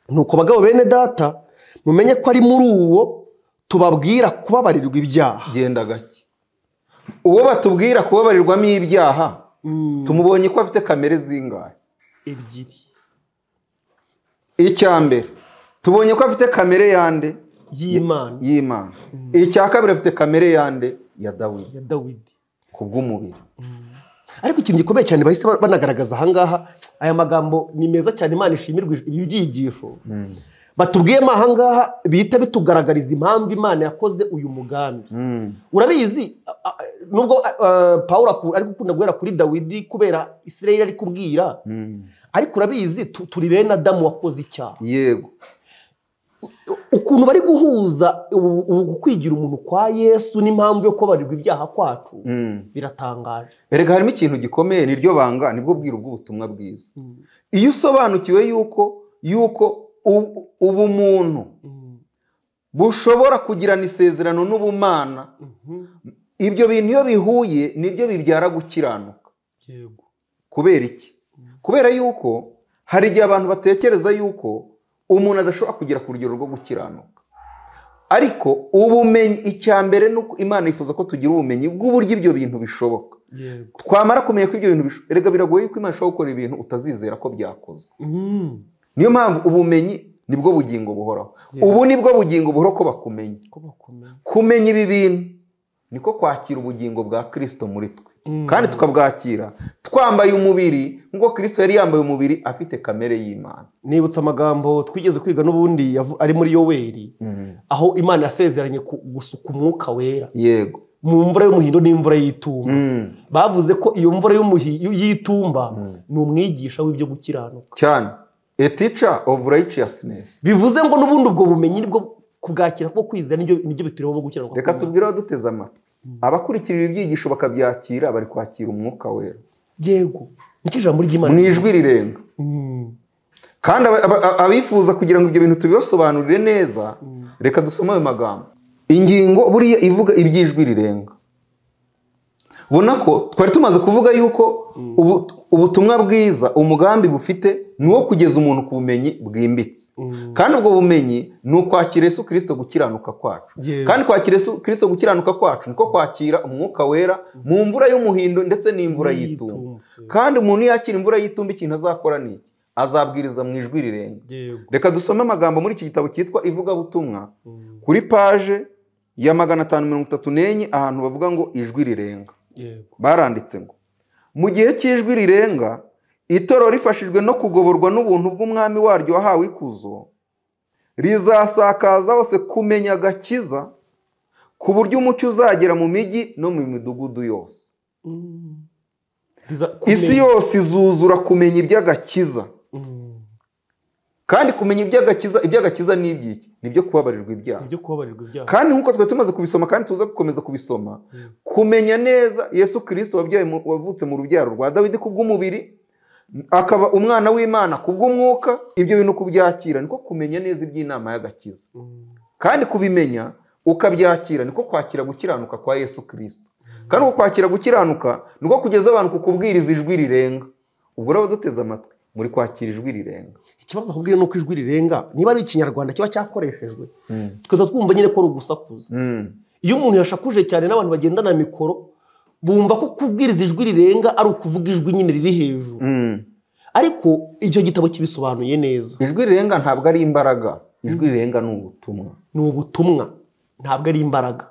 nuko bagabo bene data mumenye ko ari muri uwo tubabwira kubabarirwa ibyaha genda gake uwo batubwira kubabarirwamo ibyaha Mm, tumubonye ko afite kamere zingahe ebyiri icya mbere tubonye ko afite kamere yande y'imana y'imana icya kabiri afite kamere yande ya dawidi ya dawidi ku bw'umubiri ariko ikintu gikomeye cyane bahise ba- banagaragaza ahangaha aya magambo ni meza cyane imana ishimirwa ibi byigisho batubwiyemo ahangaha bihita bitugaragariza impamvu imana yakoze uyu mugambi Mm. urabizi a- a- nubwo a- a, pawulo aku- ari gukunda guhera kuri dawidi kubera isirayeli ari kubwira Mm. ariko urabizi tu- turi bene adamu wakoze icyaha yego ukuntu bari guhuza ubu ubu kwigira umuntu kwa yesu n'impamvu yo kubabarirwa ibyaha kwacu Mm. biratangaje erega harimo ikintu gikomeye niryo banga nibwo bwiru bw'ubutumwa bwiza iyo usobanukiwe yuko yuko u- ubumuntu bushobora kugirana isezerano n'ubumana ibyo bintu iyo bihuye nibyo bibyara gukiranuka yego kubera iki kubera yuko hari igihe abantu batekereza yuko umuntu adashobora kugera ku rugero rwo gukiranuka ariko ubumenyi icya mbere ni uko imana yifuza ko tugira ubumenyi bw'uburyo ibyo bintu bishoboka yego twamara kumenya ko ibyo bintu bishoboka erega biragoye ko imana ishobora gukora ibintu utazizera ko byakozwe Mhm. niyo mpamvu ubumenyi nibwo bugingo buhoraho Yeah. ubu nibwo bugingo buhoraho ko bakumenya ko bakomeye kumenya ibi bintu niko kwakira ubugingo bwa kirisito muri twe Mm. kandi tukabwakira twambaye umubiri nk'uko kirisito yari yambaye umubiri afite kamere y'imana nibutse amagambo twigeze kwiga n'ubundi yavu- ari muri yoweri aho imana yasezeranye ku- gusuka umwuka wera yego mu mvura y'umuhindo n'imvura y'itumba Mm. bavuze ko iyo mvura y'umuhi- y'itumba Mm. ni umwigisha w'ibyo gukiranuka cyane a teacher of righteousness bivuze ngo n'ubundi ubwo bumenyi nibwo kubwakira kuko kwizera nibyo nibyo biturimo gukiranuka reka kw'Imana. tubwire abaduze amatwi abakurikirira ibyigisho bakabyakira bari kwakira umwuka wera yego nicyo ijambo ry'imana mu ijwi rirenga Mm. kandi aba- aba- aba- abifuza kugira ngo ibyo bintu tubibasobanurire neza reka dusome ayo magambo ingingo buriya ivuga iby'ijwi rirenga ubona ko twari tumaze kuvuga yuko ubu- ubutumwa bwiza umugambi bufite ni uwo kugeza umuntu ku bumenyi bwimbitse Mm. kandi ubwo bumenyi ni ukwakira Yesu kirisito gukiranuka kwacu Yewe. kandi kwakira Yesu kirisito gukiranuka kwacu niko kwakira umwuka wera mu mvura y'umuhindo ndetse n'imvura y'itumba kandi umuntu yakira imvura y'itumba ikintu azakora ni iki azabwiriza mu ijwi rirenga yego reka dusome amagambo muri iki gitabo cyitwa ivugabutumwa Mm. kuri paje ya magana atanu mirongo itatu n'enye ahantu bavuga ngo ijwi rirenga yego baranditse ngo mu gihe cy'ijwi rirenga itorero rifashijwe no kugoborwa n'ubuntu bw'umwami waryo wahawe ikuzo rizasakaza hose kumenya agakiza ku buryo umucyo uzagera mu mijyi no mu midugudu yose Mm. Riza isi kumenya. yose izuzura kumenya iby'agakiza Mm. kandi kumenya iby'agakiza iby'agakiza ni iby'iki ni ibyo kubabarirwa ibyaha ibyo kubabarirwa ibyaha kandi nk'uko twari tumaze kubisoma kandi tuza gukomeza kubisoma Mm. kumenya neza yesu kirisito wabyaye mu- wavutse mu rubyaro rwa dawidi kubw'umubiri akaba umwana w'imana kubw'umwuka ibyo bintu kubyakira niko kumenya neza iby'inama y'agakiza Mm. kandi kubimenya ukabyakira niko kwakira gukiranuka kwa yesu kirisito kandi uko kwakira gukiranuka niko kugeza abantu ku kubwiriza ijwi rirenga ubwo rero duteze amatwi muri kwakira ijwi rirenga ikibazo akubwira ni uko ijwi rirenga niba ari ikinyarwanda kiba cyakoreshejwe tukajya twumva nyine ko rugusakuza Mm. iyo umuntu yashakuje cyane n'abantu bagendana mikoro bumva ko kubwiriza ijwi rirenga ari ukuvuga ijwi nyine riri hejuru Mm. ariko icyo gitabo kibisobanuye neza ijwi rirenga ntabwo ari imbaraga ijwi rirenga ni ubutumwa ni ubutumwa ntabwo ari imbaraga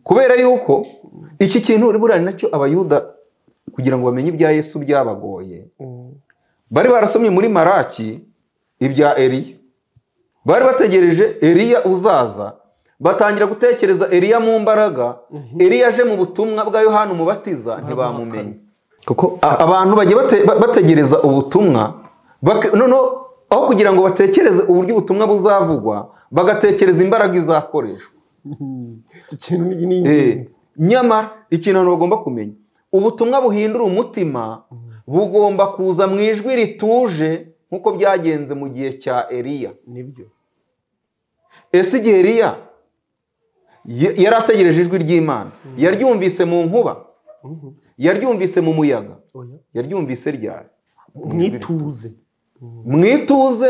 kubera yuko iki kintu buriya ni nacyo abayuda kugira ngo bamenye ibya yesu byabagoye bari barasomye muri maraki ibya eriya bari bategereje eriya uzaza batangira gutekereza eriya mu mbaraga eriya aje mu butumwa bwa yohani umubatiza ntibamumenye kuko A- abantu bagiye bate- ba- bategereza ubutumwa bak- noneho aho kugira ngo batekereze uburyo ubutumwa buzavugwa bagatekereza imbaraga izakoreshwa icyo kintu ni Eh, ingenzi nyamara ikintu abantu bagomba kumenya ubutumwa buhindura umutima bugomba kuza mu ijwi rituje nk'uko byagenze mu gihe cya eriya nibyo ese igihe eriya ye- yari ategereje ijwi ry'imana yaryumvise mu nkuba yaryumvise mu muyaga Oya. yaryumvise ryari Mu ijwi mwituze mu ituze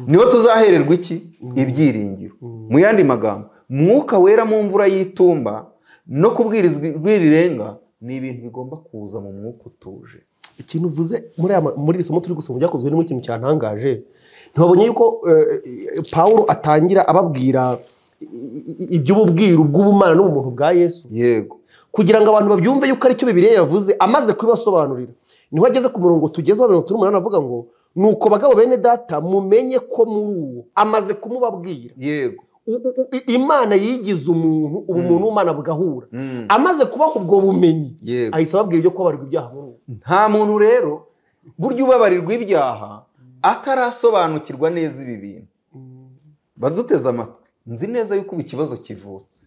niho tuzahererwa iki ibyiringiro mu yandi magambo mwuka wera mu mvura y'itumba no kubwirizwa ijwi rirenga ni ibintu bigomba kuza mu mwuka utuje ikintu uvuze muri aya ma- muri iri somo turi gusoma ryakozwe n'imwe ikintu cyantangaje ntiwabonye yuko eh, eh, Pawulo atangira ababwira i- i- i- iby'ububwiru bw'ubumana n'ubumuntu bwa Yesu yego kugira ngo abantu babyumve yuko aricyo bibiliya yavuze amaze kubibasobanurira niho ageze ku murongo tugezeho mirongo itatu n'umunani avuga ngo nuko bagabo bene data mumenye ko muri uwo amaze kumubabwira yego U- u- u- imana yigize umuntu ubu umuntu w'umwana bugahura Mm. amaze kubaha ubwo bumenyi yego ahise ababwira ibyo kubabarirwa ibyaha muri uwo nta muntu rero burya ubabarirwa ibyaha atarasobanukirwa neza ibi bintu baduteze amatwi nzi neza yuko ubu ikibazo kivutse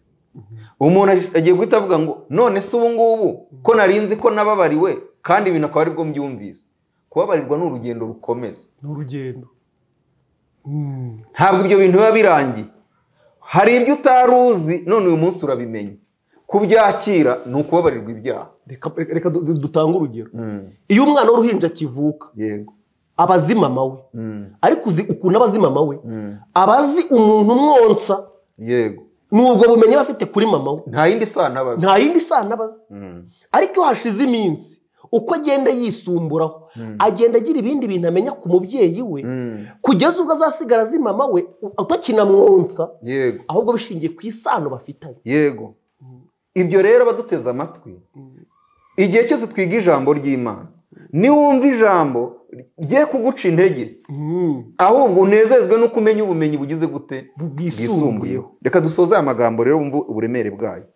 umuntu aj- agiye guhita avuga ngo none se ubu ngubu ko nari nzi ko nababariwe kandi ibintu akaba aribwo mbyumvise kubabarirwa ni urugendo rukomeza ni urugendo ntabwo ibyo bintu biba birangiye hari ibyo utari uzi none uyu munsi urabimenya kubyakira ni ukubabarirwa ibyaha reka reka du- du- dutange urugero iyo umwana w'uruhinja akivuka yego aba azi mama we ariko uzi ukuntu aba azi mama we aba azi umuntu umwonsa yego ni ubwo bumenyi aba afite kuri mama we nta yindi sano abazi nta yindi sano aba azi ariko iyo hashize iminsi uko agenda yisumburaho agenda agira ibindi bintu amenya ku mubyeyi we kugeza ubwo azasigara azi mama we utakinamwonsa yego ahubwo bishingiye ku isano bafitanye yego ibyo rero baduteze amatwi igihe cyose twiga ijambo ry'imana niwumva ijambo rye kuguca intege ahubwo unezezwe no kumenya ubumenyi bugize gute bwisumbuyeho reka dusoze aya magambo rero wumve uburemere bwayo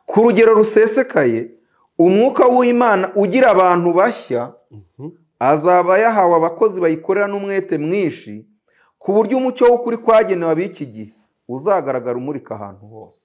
ku rugero rusesekaye umwuka w'imana ugira abantu bashya azaba yahawe abakozi bayikorera n'umwete mwinshi ku buryo umucyo w'ukuri kwagenewe ab'iki gihe uzagaragara umurika ahantu hose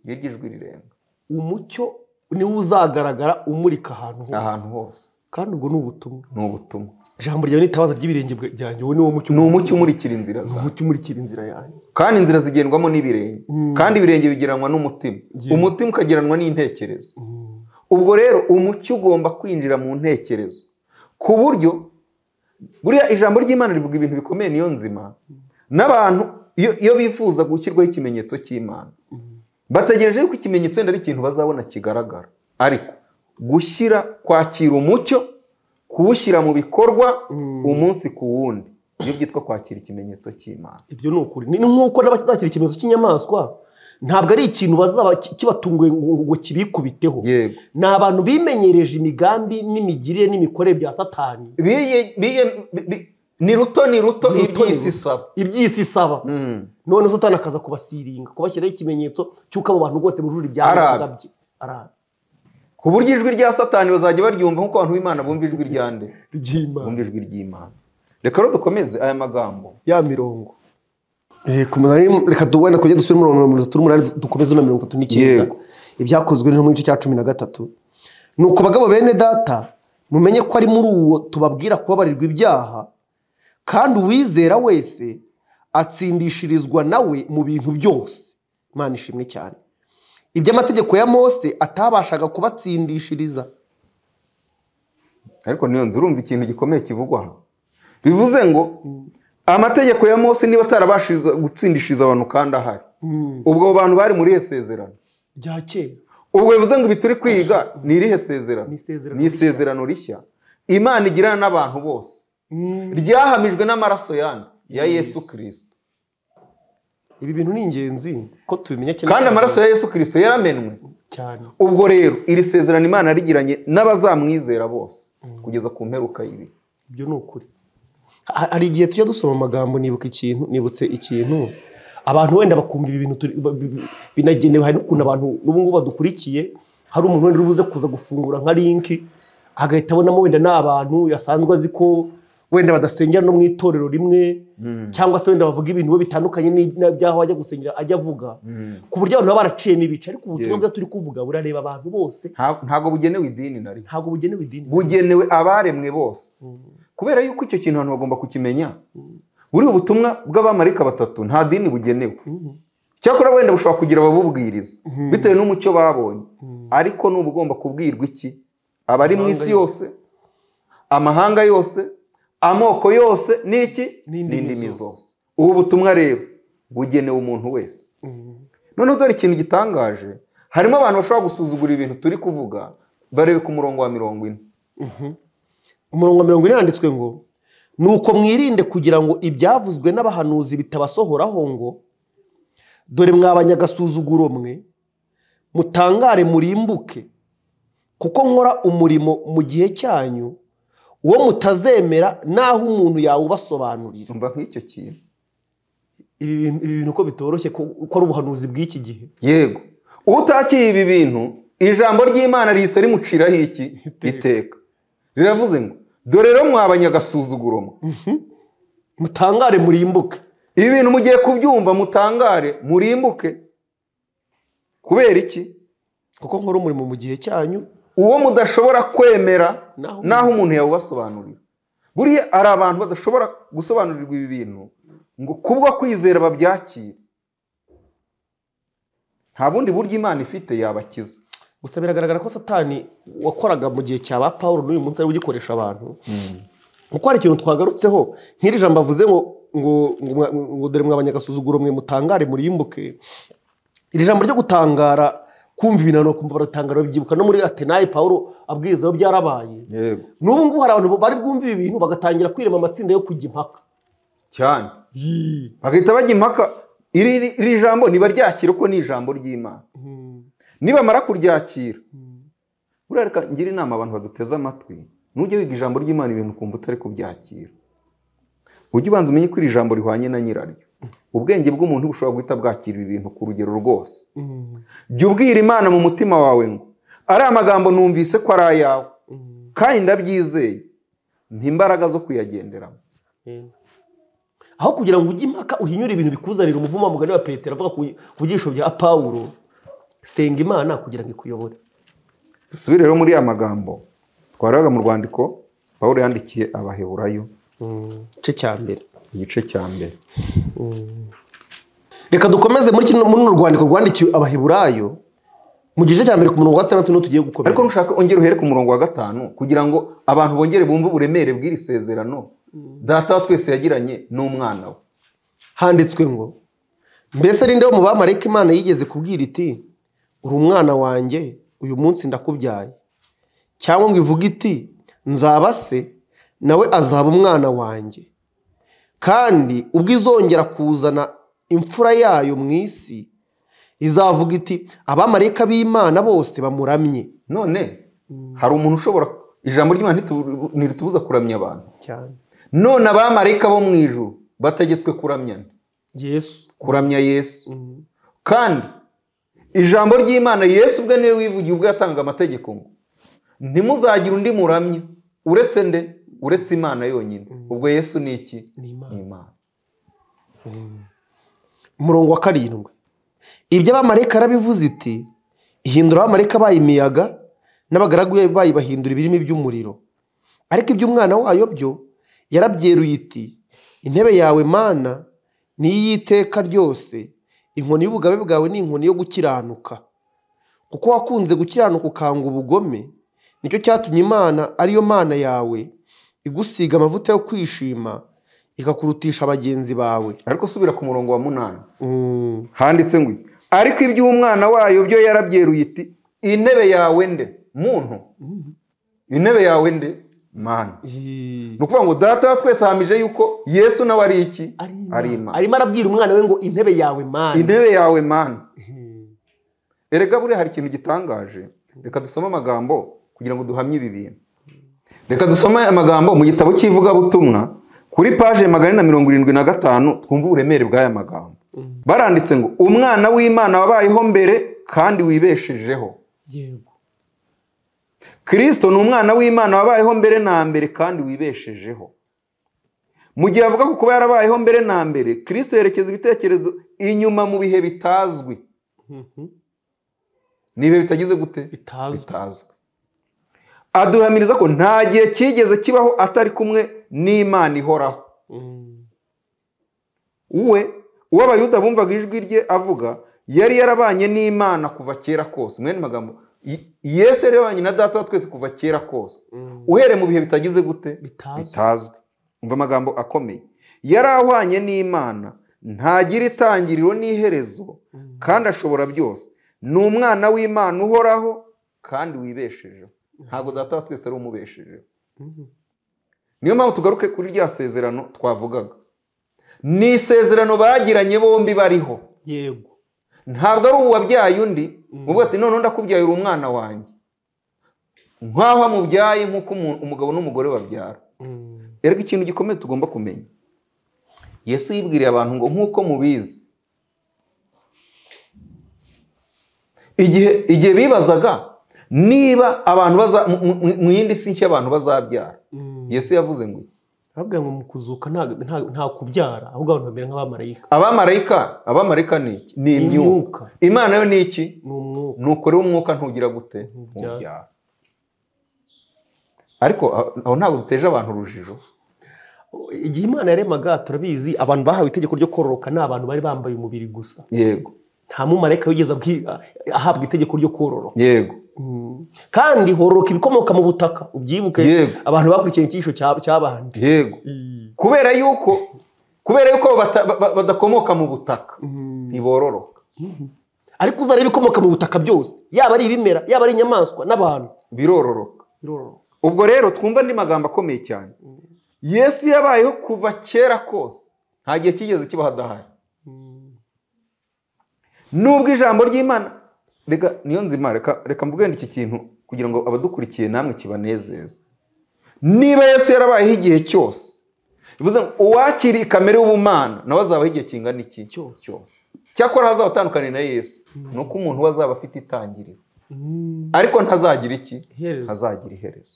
iyo iryo ijwi rirenga umucyo niwo uzagaragara umurika ahantu hose ahantu hose kandi ubwo ni ubutumwa ni ubutumwa ijambo ryawe ni itabaza ry'ibirenge bwa- byanjye wowe niwo mucyo ni umucyo umurikira inzira ni zawe umucyo umurikira inzira yanjye kandi inzira zigendwamo n'ibirenge Mm. kandi ibirenge bigeranwa n'umutima Yeah. umutima ukageranwa n'intekerezo Mm. ubwo rero umucyo ugomba kwinjira mu ntekerezo ku buryo buriya ijambo ry'imana rivuga ibintu bikomeye niyo nzima n'abantu iyo iyo bifuza gushyirwaho ikimenyetso cy'imana bategereje yuko ikimenyetso wenda ari ikintu bazabona kigaragara ariko gushyira kwakira umucyo kuwushyira mu bikorwa Mm. umunsi ku wundi iyo byitwa kwakira ikimenyetso cy'imana ibyo ni ukuri ni nk'uko n'abazakira ikimenyetso cy'inyamaswa ntabwo ari ikintu bazaba ki- kibatunguye ngo ngo kibikubiteho yego ni abantu bimenyereje imigambi n'imigirire n'imikorere bya satani biye biye bi- bi- ni ruto ni ruto Ni ruto, iby'isi ni isaba iby'isi isaba Mm. none satani akaza kubasiringa kubashyiraho ikimenyetso cy'uko abo bantu bose bujuje ibyangombwa Arabe. bye arabe ku buryo ijwi rya satani bazajya baryumva nk'uko abantu b'imana bumva ijwi rya nde ry'imana bumva ijwi ry'imana reka rero dukomeze aya magambo ya mirongo Eh, ku munani- reka duwenda kujya dusubire muri mirongo itatu n'umunani du- dukomeze na mirongo itatu n'icyenda Yego. ibyakozwe no mu gice cya cumi na gatatu ni uko bagabo bene data mumenye ko ari muri uwo tubabwira kubabarirwa ibyaha kandi uwizera wese atsindishirizwa nawe mu bintu byose imana ishimwe cyane iby'amategeko ya mose atabashaga kubatsindishiriza ariko niyo nzu urumva ikintu gikomeye kivugwa aha bivuze ngo amategeko ya mose niba atarabashije gutsindishiriza abantu kandi ahari ubwo abo bantu bari muri irihe sezerano rya kera ubwo bivuze ngo ibi turi kwiga ni irihe sezerano Ni isezerano ni isezerano rishya imana igirana n'abantu bose Mm. ryahamijwe n'amaraso yandi ya yesu kirisito ibi bintu ni ingenzi ko tubimenya cyane kandi cyane. amaraso ya yesu kirisito yaramenwe cyane ubwo rero iri sezerano imana yarigiranye n'abazamwizera bose kugeza ku mperuka y'ibi ibyo ni ukuri Ha- hari igihe tujya dusoma amagambo nibuka ikintu nibutse ikintu abantu wenda bakumva ibi bintu turi- ba- bi- bi- binagenewe hari n'ukuntu abantu n'ubu ngubu badukurikiye hari umuntu wenda uri buze kuza gufungura nka linki agahita abonamo wenda ni abantu yasanzwe azi ko wenda badasengera no mu itorero rimwe cyangwa se wenda bavuga ibintu we bitandukanye ni- n'ibyaho ajya gusengera ajya avuga ku buryo abantu baba baraciyemo ibice ariko ubutumwa Yego. bwiza turi kuvuga burareba abantu bose Nta- ntabwo bugenewe idini na rimwe ntabwo bugenewe idini bugenewe abaremwe bose kubera yuko icyo kintu abantu bagomba kukimenya buriya ubutumwa bw'abamarika batatu nta dini bugenewe cyakora wenda bushobora kugira ababubwiriza bitewe n'umucyo babonye ariko n'uba ugomba kubwirwa iki abari mu isi yose amahanga yose amoko yose n'iki N'indimi n'indimi zose. zose ubu butumwa rero bugenewe umuntu wese noneho dore ikintu gitangaje harimo abantu bashobora gusuzugura ibintu turi kuvuga barebe ku murongo wa mirongo ine umurongo wa mirongo ine yanditswe ngo ni uko mwirinde kugira ngo ibyavuzwe n'abahanuzi bitabasohoraho ngo dore mwabanyagasuzuguro mwe mutangare murimbuke kuko nkora umurimo mu gihe cyanyu uwo mutazemera n'aho umuntu yawubasobanurira umva nk'icyo kintu ibi bintu ibi bintu ko bitoroshye ko ko ari ubuhanuzi bw'iki gihe yego utakiye ibi bintu ijambo ry'imana rihise rimuciraho iki iteka riravuze ngo dore rero mwabanyagasuzuguro mwe mutangare murimbuke ibi bintu mugiye kubyumva mutangare murimbuke kubera iki kuko nkora umurimo mu gihe cyanyu uwo mudashobora kwemera Naho- naho umuntu yawubasobanurira buriya hari abantu badashobora gusobanurirwa ibi bintu ngo kubwo kwizera babyakire nta bundi buryo imana ifite yabakiza gusa biragaragara ko satani wakoraga mu gihe cya ba paul n'uyu munsi ari ugikoresha abantu kuko hari ikintu twagarutseho nk'iri jambo avuze ngo ngo ngo mwa- ngo dore mwabanyagasuzuguro mwe mutangare murimbuke iri jambo ryo gutangara kumva ibintu abantu bakumva baratangara babyibuka no muri atenayi paul abwirizaho byarabaye yego n'ubu ngubu hari abantu bari bwumve ibi bintu bagatangira kwirema amatsinda yo kujya impaka cyane bagahita bajya impaka iri iri jambo ntibaryakira uko ni ijambo ry'imana nibamara kuryakira buriya reka ngira inama abantu baduteze amatwi nujya wiga ijambo ry'imana ibintu ukumva utari kubyakira ujye ubanza umenye ko iri jambo rihwanye na nyiraryo ubwenge bw'umuntu bushobora guhita bwakira ibi bintu ku rugero rwose jya ubwira imana mu mutima wawe ngo ari amagambo numvise ko ari ayawe kandi ndabyizeye mpa imbaraga zo kuyagenderamo aho kugira ngo ujye impaka uhinyure ibintu bikuzanira umuvumo wa mugani wa petero avuga ku ku byigisho bya pawuro senga imana kugira ngo ikuyobore dusubire rero muri aya magambo twaraga mu rwandiko pawulo yandikiye abaheburayo igice cya mbere igice cya mbere reka dukomeze muri kino muri runo rwandiko rwandikiwe abaheburayo mu gice cya mbere ku murongo wa gatandatu niho tugiye gukomeza ariko nushaka ongera uhere ku murongo wa gatanu kugira ngo abantu bongere bumve uburemere bw'iri sezerano data wa twese yagiranye n'umwana we handitswe ngo mbese ari wo mu bamarayika imana yigeze kubwira iti uri umwana wanjye uyu munsi ndakubyaye cyangwa ngo ivuge iti nzaba se nawe azaba umwana wanjye kandi ubwo izongera kuzana imfura yayo mu isi izavuga iti abamarayika b'imana bose bamuramye none hari umuntu ushobora ijambo ry'imana ntitu- ntiritubuza kuramya abantu cyane none abamarayika bo mu ijuru bategetswe kuramyana yesu kuramya yesu kandi ijambo ry'imana yesu ubwe niwe wivugiye ubwo yatanga amategeko ngo ntimuzagire undi muramya uretse nde uretse imana yonyine ubwo yesu ni iki ni imana ni imana umurongo wa karindwi ibyo abamarayika yarabivuze iti ihindura abamarayika bayo imiyaga n'abagaragu bayo bahindura ibirimi by'umuriro ariko iby'umwana wayo byo yarabyeruye iti intebe yawe mana ni iy'iteka ryose inkoni y'ubugabe bwawe ni inkoni yo gukiranuka kuko wakunze gukiranuka ukanga ubugome nicyo cyatumye imana ariyo mana yawe igusiga amavuta yo kwishima ikakurutisha bagenzi bawe ariko subira ku murongo wa munani Mm. handitse ngo ariko iby'umwana wayo byo yarabyeruye iti intebe yawe nde muntu intebe yawe nde mana ni ukuvuga ngo data wa twese ahamije yuko yesu nawe ari iki ari imana arimo arabwira umwana we ngo intebe yawe mana intebe yawe mana erega buriya hari ikintu gitangaje reka dusome amagambo kugira ngo duhamye ibi bintu reka dusome amagambo mu gitabo cy'ivugabutumwa kuri paje magana ane na mirongo irindwi na gatanu twumve uburemere bw'aya magambo baranditse ngo umwana w'imana wabayeho mbere kandi wibeshejeho yego kirisito ni umwana w'imana wabayeho mbere na mbere kandi wibeshejeho mu gihe avuga ku kuba yarabayeho mbere na mbere kirisito yerekeza ibitekerezo inyuma mu bihe bitazwi ni ibihe bitagize gute bitazwi bitazwi aduhamiriza ko nta gihe cyigeze kibaho atari kumwe n'imana ihoraho we uwo abayuda bumvaga ijwi rye avuga yari yarabanye n'imana kuva kera kose mwene magambo Y- yesu yari yarabanye na data wa twese kuva kera kose uhereye mu bihe bitagize gute bitazwi bitazwi umva amagambo akomeye yari ahwanye n'imana ntagira itangiriro n'iherezo kandi ashobora byose ni umwana w'imana uhoraho kandi wibeshejeho ntabwo data wa twese ari umubeshejeho niyo mpamvu tugaruke kuri rya sezerano twavugaga ni isezerano bagiranye bombi bariho yego ntabwo ari ubu wabyaye undi uvuga ati none ndakubyaye uri umwana wanjye nk'aho amubyaye nk'uko umu- umugabo n'umugore babyara erega ikintu gikomeye tugomba kumenya yesu yibwiriye abantu ngo nk'uko mubizi igihe igihe bibazaga niba abantu baza mu- mu- mu- mu yindi si nshya abantu bazabyara yesu yavuze ngo arabwira ngo mu kuzuka nta- nta- nta kubyara ahubwo abantu bamera nk'abamarayika abamarayika abamarayika ni iki ni imyuka imyuka imana yo ni iki ni umwuka nuko rero umwuka ntugira gute Ntubyara. ntubyara ariko aho aho ntabwo duteje abantu urujijo igihe imana yaremaga turabizi abantu bahawe itegeko ryo kororoka ni abantu bari bambaye umubiri gusa yego nta mumarayika wigeze abwi- ahabwa itegeko ryo kororoka yego Mm. kandi hororoka ibikomoka mu butaka ubyibuke Yego. abantu bakurikiye icyigisho cya- cyabanje yego kubera yuko kubera yuko bata- ba- badakomoka mu butaka ntibororoka ariko uzareba ibikomoka mu butaka byose yaba ari ibimera yaba ari inyamaswa n'abantu birororoka ubwo rero twumva andi magambo akomeye cyane yesu yabayeho kuva kera kose nta gihe kigeze kibaho adahari nubwo ijambo ry'imana reka niyo nzima reka reka mvugane iki kintu kugira ngo abadukurikiye namwe kibanezeze niba yesu yarabayeho igihe cyose bivuze ngo uwakiriye kamere y'ubumana nawe azabaho igihe kingana iki Cyose. cyakora hazaho atandukanye na yesu ni uko umuntu we azaba afite itangiriro ariko ntazagira iki Iherezo. ntazagira iherezo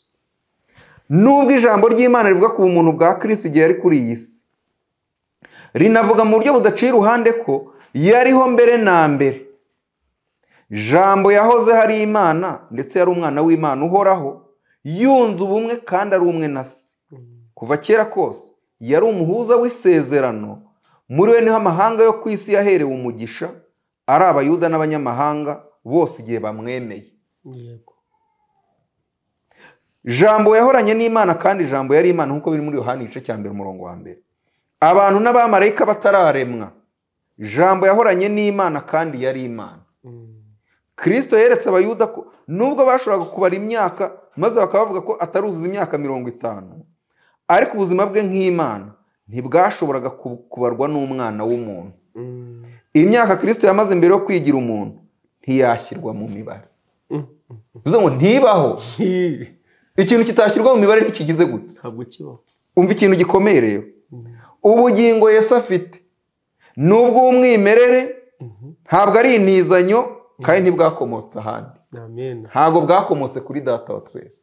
nubwo ijambo ry'imana rivuga ku bumuntu bwa kirisi igihe yari kuri iyi si rinavuga mu buryo budaciye iruhande ko yariho mbere na mbere jambo yahoze hari imana ndetse yari umwana w'imana uhoraho yunze ubumwe kandi ari umwe na se kuva kera kose yari umuhuza w'isezerano muri we niho amahanga yo ku isi yaherewe umugisha ari abayuda n'abanyamahanga bose igihe bamwemeye yego jambo yahoranye n'imana kandi jambo yari imana nk'uko biri muri yohani igice cya mbere umurongo wa mbere abantu n'abamarayika batararemwa jambo yahoranye n'imana kandi yari imana Mm. kirisito yeretse abayuda ko nubwo bashoboraga kubara imyaka maze bakaba bavuga ko ataruzuza imyaka mirongo itanu ariko ubuzima bwe nk'imana ntibwashoboraga ku- kubarwa n'umwana w'umuntu Mm. imyaka kirisito yamaze mbere yo kwigira umuntu ntiyashyirwa mu mibare Mm. bivuze ngo ntibaho ikintu kitashyirwa mu mibare ntikigize gute ntabwo kibaho umva ikintu gikomeye rero ubugingo yesu afite ni ubw'umwimerere Mhm. ntabwo ari intizanyo kandi ntibwakomotse ahandi amen ntabwo bwakomotse kuri data wa twese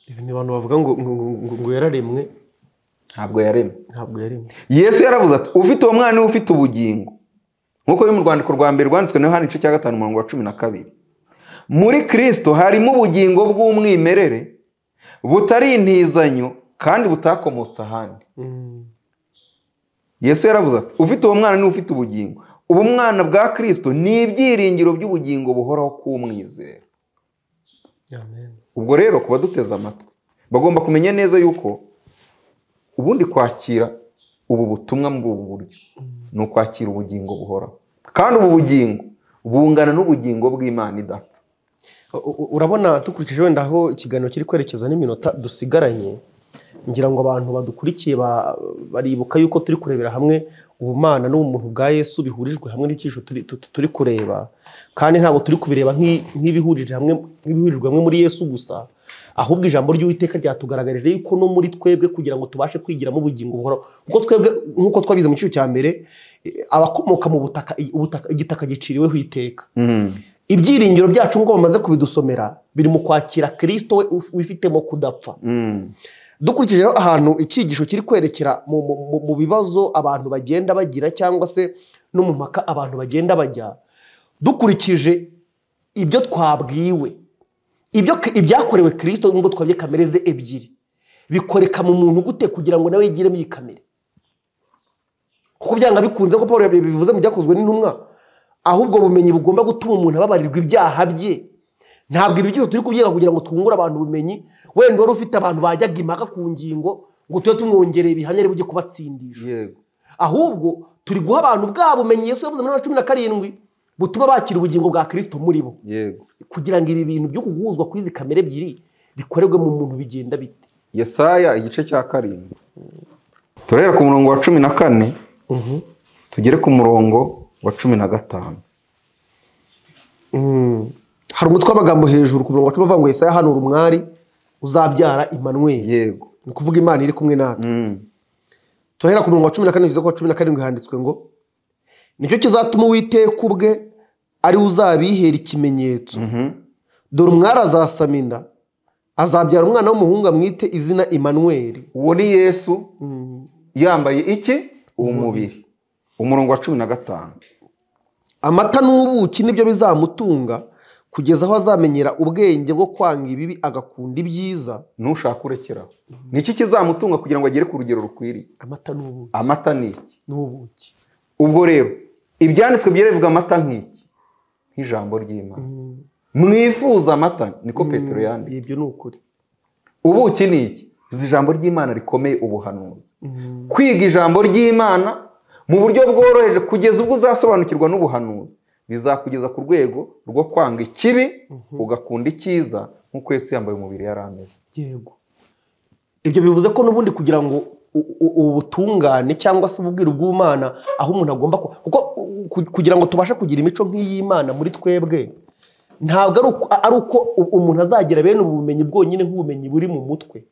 ibi ni abantu bavuga ngo ngo- ngo- ngo- ngo yararemwe ntabwo yaremwe ntabwo yaremwe yesu yaravuze ati ufite uwo mwana niwe ufite ubugingo nk'uko biri mu rwandiko rwa mbere rwanditswe na yohani igice cya gatanu umurongo wa cumi na kabiri muri kirisito harimo ubugingo bw'umwimerere butari intizanyo kandi butakomotse ahandi Mm. yesu yaravuze ati ufite uwo mwana niwe ufite ubugingo ubu mwana bwa kirisito ni ibyiringiro by'ubugingo buhoraho k'umwizera amen ubwo rero ku baduteze amatwi bagomba kumenya neza yuko ubundi kwakira ubu butumwa muri ubu buryo ni ukwakira ubugingo buhoraho kandi ubu bugingo bungana n'ubugingo bw'imana idapfa U- u- urabona dukurikije wenda aho ikiganiro kiri kwerekeza n'iminota dusigaranye ngira ngo abantu badukurikiye ba- baribuka yuko turi kurebera hamwe ubumana n'ubumuntu bwa yesu bihurijwe hamwe n'icyigisho turi- tu- turi kureba kandi ntabwo turi kubireba nk'i- nk'ibihurije hamwe nk'ibihurijwe hamwe muri yesu gusa ahubwo ijambo ry'uwiteka ryatugaragarije yuko no muri twebwe kugira ngo tubashe kwigiramo ubugingo buhoraho kuko twebwe nk'uko twabize mu cyiciro cya mbere eh, abakomoka mu butaka ubutaka- igitaka giciriweho iteka ibyiringiro byacu ngo bamaze kubidusomera biri mu kwakira kirisito we uf- wifitemo kudapfa dukurikije rero ahantu icyigisho kiri kwerekera mu, mu, mu, mu bibazo abantu bagenda bagira cyangwa se no mu mpaka abantu bagenda bajya dukurikije ibyo twabwiwe ibyo ibyakorewe kirisito nubwo twabye kamere ze ebyiri bikoreka mu muntu gute kugira ngo nawe yigiremo iyi kamere kuko byanga bikunze ko paul bivuze mu byakozwe n'intumwa ahubwo ubumenyi bugomba gutuma umuntu ababarirwa ibyaha bye ntabwo ibi byose turi kubyiga kugira ngo twungure abantu ubumenyi wenda wari ufite abantu bajyaga impaka ku ngingo ngo tube tumwongereye ibihamya ari bujye kubatsindisha yego ahubwo turi guha abantu bwa bumenyi yesu yavuze muri bibiri na cumi na karindwi butuma bakira ubugingo bwa kirisito muri bo yego kugira ngo ibi bintu byo kuguhuzwa kw'izi kamere ebyiri bikorerwe mu muntu bigenda bite yesaya igice cya karindwi turahera ku murongo wa cumi na kane tugere ku murongo wa cumi na gatanu Mm. hari umutwe w'amagambo hejuru ku murongo wa cumi uvuga ngo yesaya hano umwari uzabyara imanweri yego ni ukuvuga imana iri kumwe natwe Mm. turahera ku murongo wa cumi na kane kugeza ku wa cumi na karindwi handitswe ngo nicyo kizatuma uwiteka ubwe ari we uzabihera ikimenyetso Mhm. dore umwari azasama inda azabyara umwana w'umuhungu amwite izina imanweri uwo ni yesu Mm. yambaye iki umubiri umurongo wa cumi na gatanu amata n'ubuki nibyo bizamutunga kugeza aho azamenyera ubwenge bwo kwanga ibibi agakunda ibyiza ntushaka urekeraho ni iki kizamutunga kugira ngo agere ku rugero rukwiriye amata n'ubuki amata ni iki n'ubuki ubwo rero ibyanditswe byerevuga amata nk'iki nk'ijambo ry'imana Mm. mwifuza amata niko petero yanditse ibyo ni ukuri ubuki ni iki uzi ijambo ry'imana rikomeye ubuhanuzi Mm. kwiga ijambo ry'imana mu buryo bworoheje kugeza ubwo uzasobanukirwa n'ubuhanuzi bizakugeza ku rwego rwo kwanga ikibi ugakunda icyiza nk'uko Yesu yambaye umubiri yari ameze yego ibyo bivuze ko n'ubundi kugira ngo u- u- ubu butungane cyangwa se ububwire bw'umwana aho umuntu agomba ku- kuko u- ku- kugira ngo tubashe kugira imico nk'iy'imana muri twebwe ntabwo ari uko- ari uko u- umuntu azagira bene ubu bumenyi bwonyine nk'ubumenyi buri mu mutwe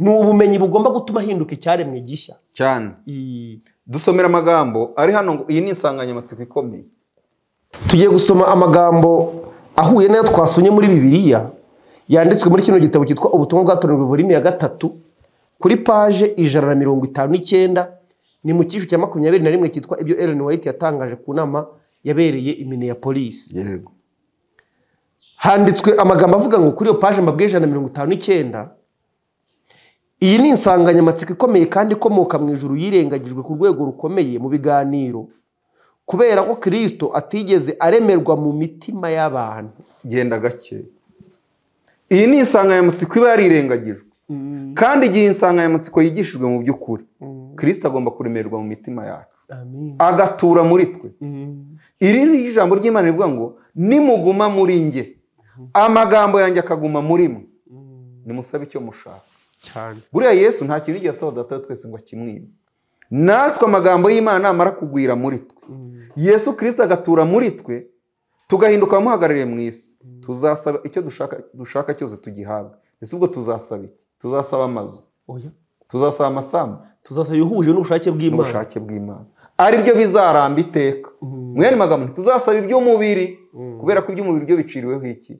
ni ubumenyi bugomba gutuma ahinduka icyaremwe gishya cyane I- dusomera amagambo ari hano ngo iyi ni insanganyamatsiko ikomeye tugiye gusoma amagambo ahuye n'ayo twasomye muri bibiliya yanditswe muri kino gitabo cyitwa ubutumwa bwatoranyijwe volimi ya gatatu kuri paje ijana na mirongo itanu n'icyenda ni mu cyiciro cya makumyabiri na rimwe cyitwa ibyo Ellen White yatangaje ku nama yabereye i Minneapolis yego handitswe amagambo avuga ngo kuri iyo paje mbabwiye ijana na mirongo itanu n'icyenda iyi ni insanganyamatsiko ikomeye kandi ikomoka mu ijuru yirengagijwe ku rwego rukomeye mu biganiro kubera ko kirisito atigeze aremerwa mu mitima y'abantu genda gake iyi ni insanganyamatsiko iba yarirengagijwe kandi igihe insanganyamatsiko yigishijwe mu by'ukuri kirisita agomba kuremerwa mu mitima yacu Amen. agatura muri twe Mm. iri ni ijambo ry'imana rivuga ngo nimuguma muri nge amagambo yanjye akaguma muri mwe Mm. nimusabe icyo mushaka cyane buriya yesu nta kintu yigeze asaba data we twese ngo akimwibe natwe amagambo y'imana namara kugwira muri twe Mm. yesu kirisita agatura muri twe tugahinduka abamuhagarariye mu isi tuzasaba icyo dushaka dushaka cyose tugihabwa ese ubwo tuzasaba iki tuzasaba amazu oya tuzasaba amasambu tuzasaba ihuje n'ubushake bw'imana n'ubushake bw'imana aribyo bizaramba iteka Mm. mu yandi magambo tuzasaba iby'umubiri Mm. kubera ko iby'umubiri byo biciriweho iki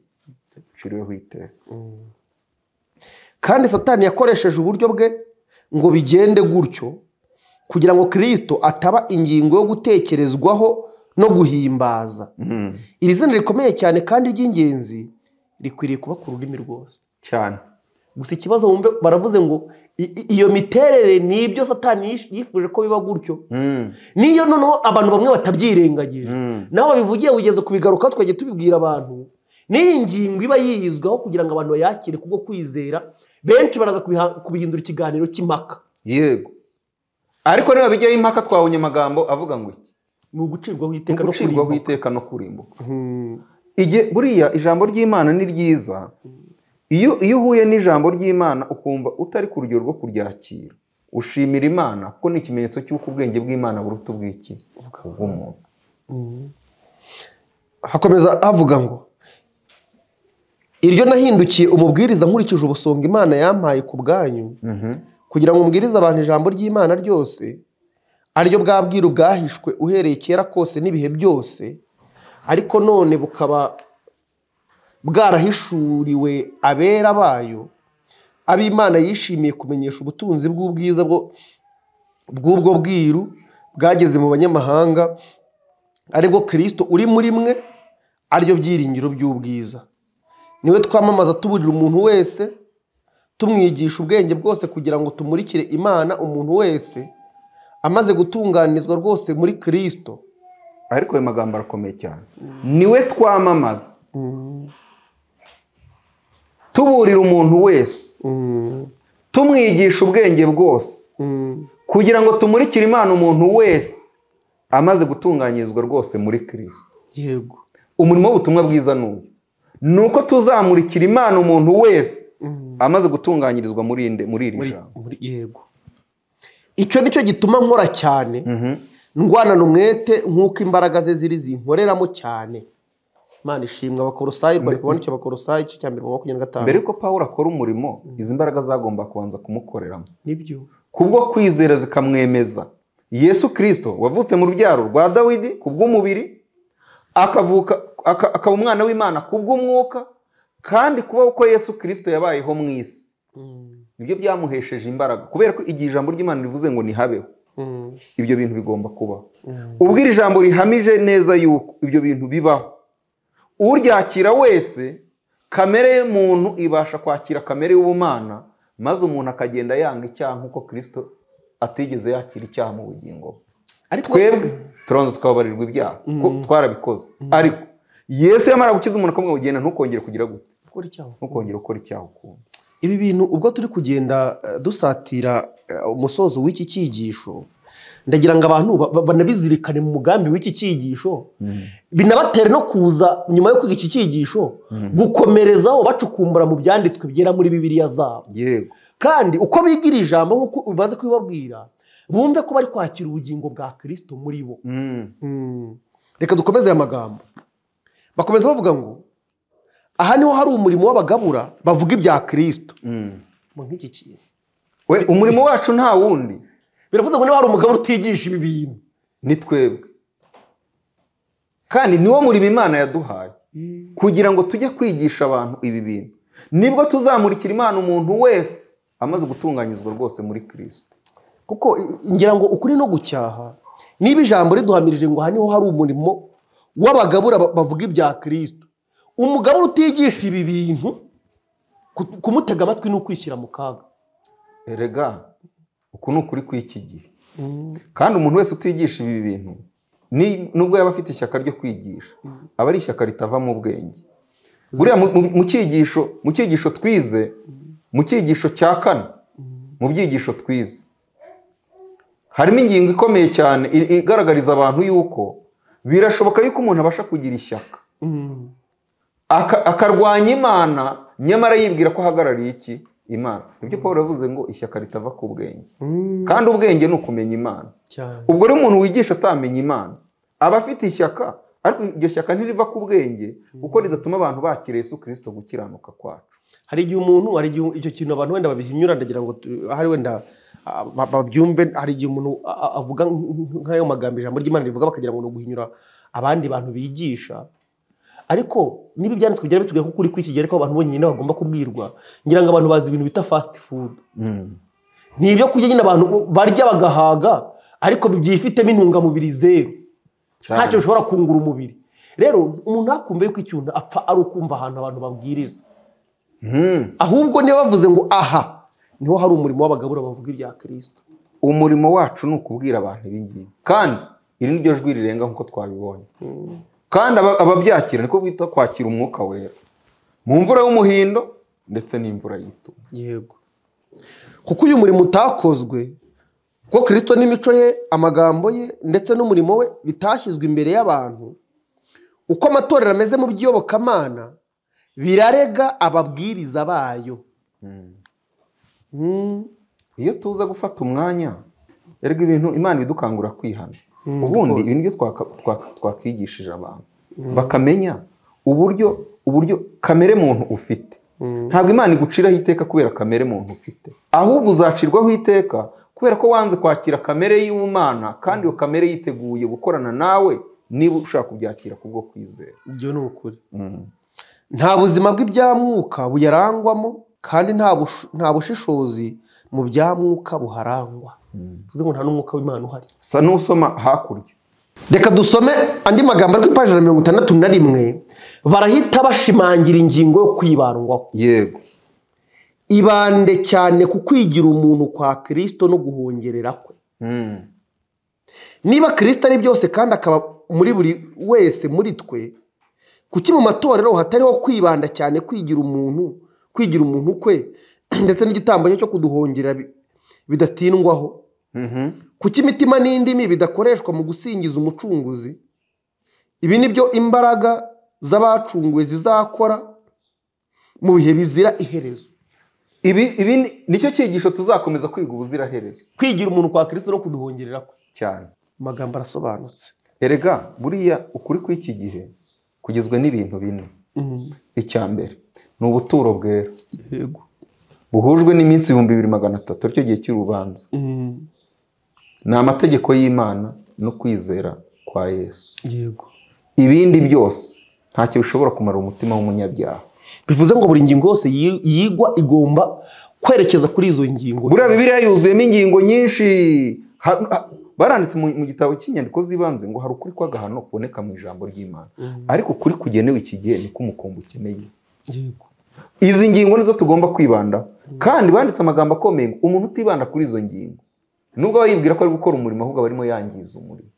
biciriweho iteka kandi satani yakoresheje uburyo bwe ngo bigende gutyo kugira ngo kirisito ataba ingingo yo gutekerezwaho no guhimbaza iri zina rikomeye cyane kandi ry'ingenzi rikwiriye kuba ku rurimi rwose cyane gusa ikibazo wumve baravuze ngo i- i- iyo miterere ni ibyo satani yish- yifuje ko biba gutyo Mm, niyo noneho abantu bamwe batabyirengagije mm, nawe babivugiye wigeze kubigaruka twajya tubibwira abantu n'iyi ngingo iba yiyizwaho kugira ngo abantu bayakire kubwo kwizera benshi baraza kubiha- kubihindura ikiganiro cy'impaka yego ariko niba bijyaho impaka twabonye amagambo avuga ngo iki ni ugucirwaho iteka no gucirwaho kurimbuka iteka no kurimbuka Hmm. Igihe- buriya ijambo ry'imana ni ryiza iyo iyo uhuye n'ijambo ry'imana ukumva utari ku rugero rwo kuryakira ushimira imana kuko ni ikimenyetso cy'uko ubwenge bw'imana buruta ubw'iki ubw'umuntu hakomeza havuga ngo iryo nahindukiye umubwiriza nkurikije ubusonga imana yampaye ku bwanyu Mhm. kugira ngo umbwirize abantu ijambo ry'imana ryose ariryo bwabwira bwahishwe uhereye kera kose n'ibihe byose ariko none bukaba bwarahishuriwe abera bayo ab'imana yishimiye kumenyesha ubutunzi bw'ubwiza bwo- bw'ubwo bwiru bwageze mu banyamahanga aribwo kirisito uri muri mwe ariryo byiringiro by'ubwiza niwe twamamaza tuburira umuntu wese tumwigisha ubwenge bwose kugira ngo tumurikire imana umuntu wese amaze gutunganirizwa rwose muri kirisito ariko ayo magambo arakomeye cyane niwe twamamaza tuburira umuntu wese tumwigisha ubwenge bwose kugira ngo tumurikire imana umuntu wese amaze gutunganyirizwa rwose muri kirisito yego umurimo w'ubutumwa bwiza ni uyu ni uko tuzamurikira imana umuntu wese amaze gutunganyirizwa muri inde- muri iri Muri- jambo muri- yego icyo ni cyo gituma nkora cyane Mhm. ndwanana umwete nk'uko imbaraga ze ziri zinkoreramo cyane imana ishimwa abakorosayi rwari kubona icyo bakorosayi igice cya mbere mu makumyabiri na gatanu mbere yuko pawulo akora umurimo izi mbaraga zagomba kubanza kumukoreramo nibyo kubwo kwizera zikamwemeza yesu kirisito wavutse mu rubyaro rwa dawidi ku bw'umubiri akavuka aka- akaba umwana w'imana ku bw'umwuka kandi kuba uko yesu kirisito yabayeho mu isi nibyo byamuhesheje imbaraga kubera ko igihe ijambo ry'imana rivuze ngo ntihabeho ibyo bintu bigomba kubaho ubwo iri jambo rihamije neza yuko ibyo bintu bibaho uryakira wese kamere y'umuntu ibasha kwakira kamere y'ubumana maze umuntu akagenda yanga icyaha nk'uko kirisito atigeze yakira icyaha mu bugingo bwe ariko twebwe turanza tukababarirwa ibyaha kuko twarabikoze ariko yesu yamara gukiza umuntu akamubwira ngo genda ntukongere kugira gute gukora icyaha ntukongere gukora icyaha ukundi ibi bintu ubwo turi kugenda eh, dusatira eh, umusozo w'iki cyigisho ndagira ngo abantu ba- ba- banabizirikane mu mugambi w'iki cyigisho binabatere no kuza nyuma yo kwiga iki cyigisho gukomerezaho bacukumbura mu byanditswe byera muri bibiliya zabo yego kandi uko bigira ijambo nk'uko umaze kubibabwira bumve ko bari kwakira ubugingo bwa kirisito muri bo Mm. Mm. reka dukomeze aya magambo bakomeza bavuga ngo aha niho hari umurimo w'abagabura bavuga ibya kirisito Mm. mu nk'iki kintu we umurimo wacu nta wundi biravuze ngo niba hari umugabo utigisha ibi bintu ni twebwe kandi niwo murimo imana yaduhaye kugira ngo tujye kwigisha abantu ibi bintu nibwo tuzamurikira imana umuntu wese amaze gutunganyirizwa rwose muri kirisito kuko i- ngira ngo ukuri no gucyaha niba ijambo riduhamirije ngo aha niho hari umurimo w'abagabura ba- bavuga ibya kirisito umugabura utigisha ibi bintu ku- kumutega amatwi ni ukwishyira mu kaga erega uku ni ukuri kw'iki gihe kandi umuntu wese utigisha ibi bintu ni- nubwo yaba afite ishyaka ryo kwigisha aba ari ishyaka ritava mu bwenge buriya mu- mu- mu cyigisho mu cyigisho twize mu cyigisho cya kane mu byigisho twize harimo ingingo ikomeye cyane i- igaragariza abantu yuko birashoboka yuko umuntu abasha kugira ishyaka Mm. aka- akarwanya imana nyamara yibwira ko ahagarariye iki imana ibyo paul yavuze ngo ishyaka ritava ku bwenge Mm. kandi ubwenge ni ukumenya imana cyane ubwo rero umuntu wigisha atamenya imana aba afite ishyaka ariko iryo shyaka ntiriva ku bwenge kuko ridatuma abantu bakira yesu kirisito gukiranuka kwacu hari igihe umuntu hari igihe icyo kintu abantu wenda babihinyura ndagira ngo tu- ahari wenda ah, ba- babyumve hari igihe umuntu a- a- avuga nk- nk- nk'ayo magambo ijambo ry'imana rivuga bakagira ngo ni uguhinyura abandi bantu bigisha ariko niba ibyanditswe byari bitubwiye ko ukuri kw'iki gihe ariko abantu bonyine bagomba kubwirwa ngira ngo abantu bazi ibintu bita fasiti fudu ni ibyo kurya nyine abantu barya bagahaga ariko byifitemo intungamubiri zeru ntacyo bishobora kungura umubiri rero umuntu ntakumve yuko icyuntu apfa ari ukumva ahantu abantu babwiriza Hmm. ahubwo niba bavuze ngo aha niho hari umurimo w'abagabura bavuga ibya kirisito umurimo wacu ni ukubwira abantu ibingibi kandi iri ni ryo jwi rirenga nk'uko twabibonye kandi aba- ababyakira niko bita kwakira umwuka wera mu mvura y'umuhindo ndetse n'imvura y'itumba yego kuko uyu murimo utakozwe kuko kirisito n'imico ye amagambo ye ndetse n'umurimo we bitashyizwe imbere y'abantu uko amatorero ameze mu by'iyobokamana birarega ababwiriza bayo Mm. iyo tuza gufata umwanya erega ibintu imana ibidukangura kwihana Mm, ubundi rwose. ibi nibyo twaka- twaka- twakigishije abantu bakamenya uburyo uburyo kamere muntu ufite Mm. ntabwo imana iguciraho iteka kubera kamere muntu ufite ahubwo uzacirwaho iteka kubera ko wanze kwakira kamere y'ubumana kandi iyo kamere yiteguye gukorana nawe niba ushaka kubyakira kubwo kwizera ibyo ni ukuri nta buzima bw'ibyamwuka buyarangwamo kandi nta bushu- nta bushishozi mu byamwuka buharangwa bivuze ngo nta n'umwuka w'imana uhari sa n'usoma hakurya reka dusome andi magambo ari ku ipaji na mirongo itandatu na rimwe barahita bashimangira ingingo yo kwibandwaho yego ibande cyane ku kwigira umuntu kwa kirisito no guhongerera kwe niba kirisito ari byose kandi akaba muri buri wese muri twe kuki mu matorero hatariho kwibanda cyane kwigira umuntu kwigira umuntu kwe ndetse n'igitambo cye cyo kuduhongera bi- bidatindwaho Mhm. kuki imitima n'indimi bidakoreshwa mu gusingiza umucunguzi ibi ni byo imbaraga z'abacunguwe zizakora mu bihe bizira iherezo ibi ibi ni- nicyo cyigisho tuzakomeza kwiga ubuziraherezo kwigira umuntu kwa kirisito no kuduhongerera kwe cyane amagambo arasobanutse erega buriya ukuri kw'iki gihe kugizwe n'ibintu bine icya mbere ni ubuturo bwera yego buhujwe n'iminsi ibihumbi bibiri magana atatu aricyo gihe cy'urubanza ni amategeko y'imana no kwizera kwa yesu yego ibindi byose ntacyo bishobora kumara umutima w'umunyabyaha bivuze ngo buri ngingo yose yi- yigwa igomba kwerekeza kuri izo ngingo buriya bibiliya yuzuyemo ingingo nyinshi Ha- ha- baranditse mu mu gitabo cy'inyandiko z'ibanze ngo hari ukuri kw'agahano kuboneka mu ijambo ry'imana ariko ukuri kugenewe iki gihe niko umukumbi ukeneye yego izi ngingo nizo tugomba kwibandaho kandi banditse amagambo akomeye ngo umuntu utibanda kuri izo ngingo nubwo aba yibwira ko ari gukora umurimo ahubwo aba arimo yangiza umurimo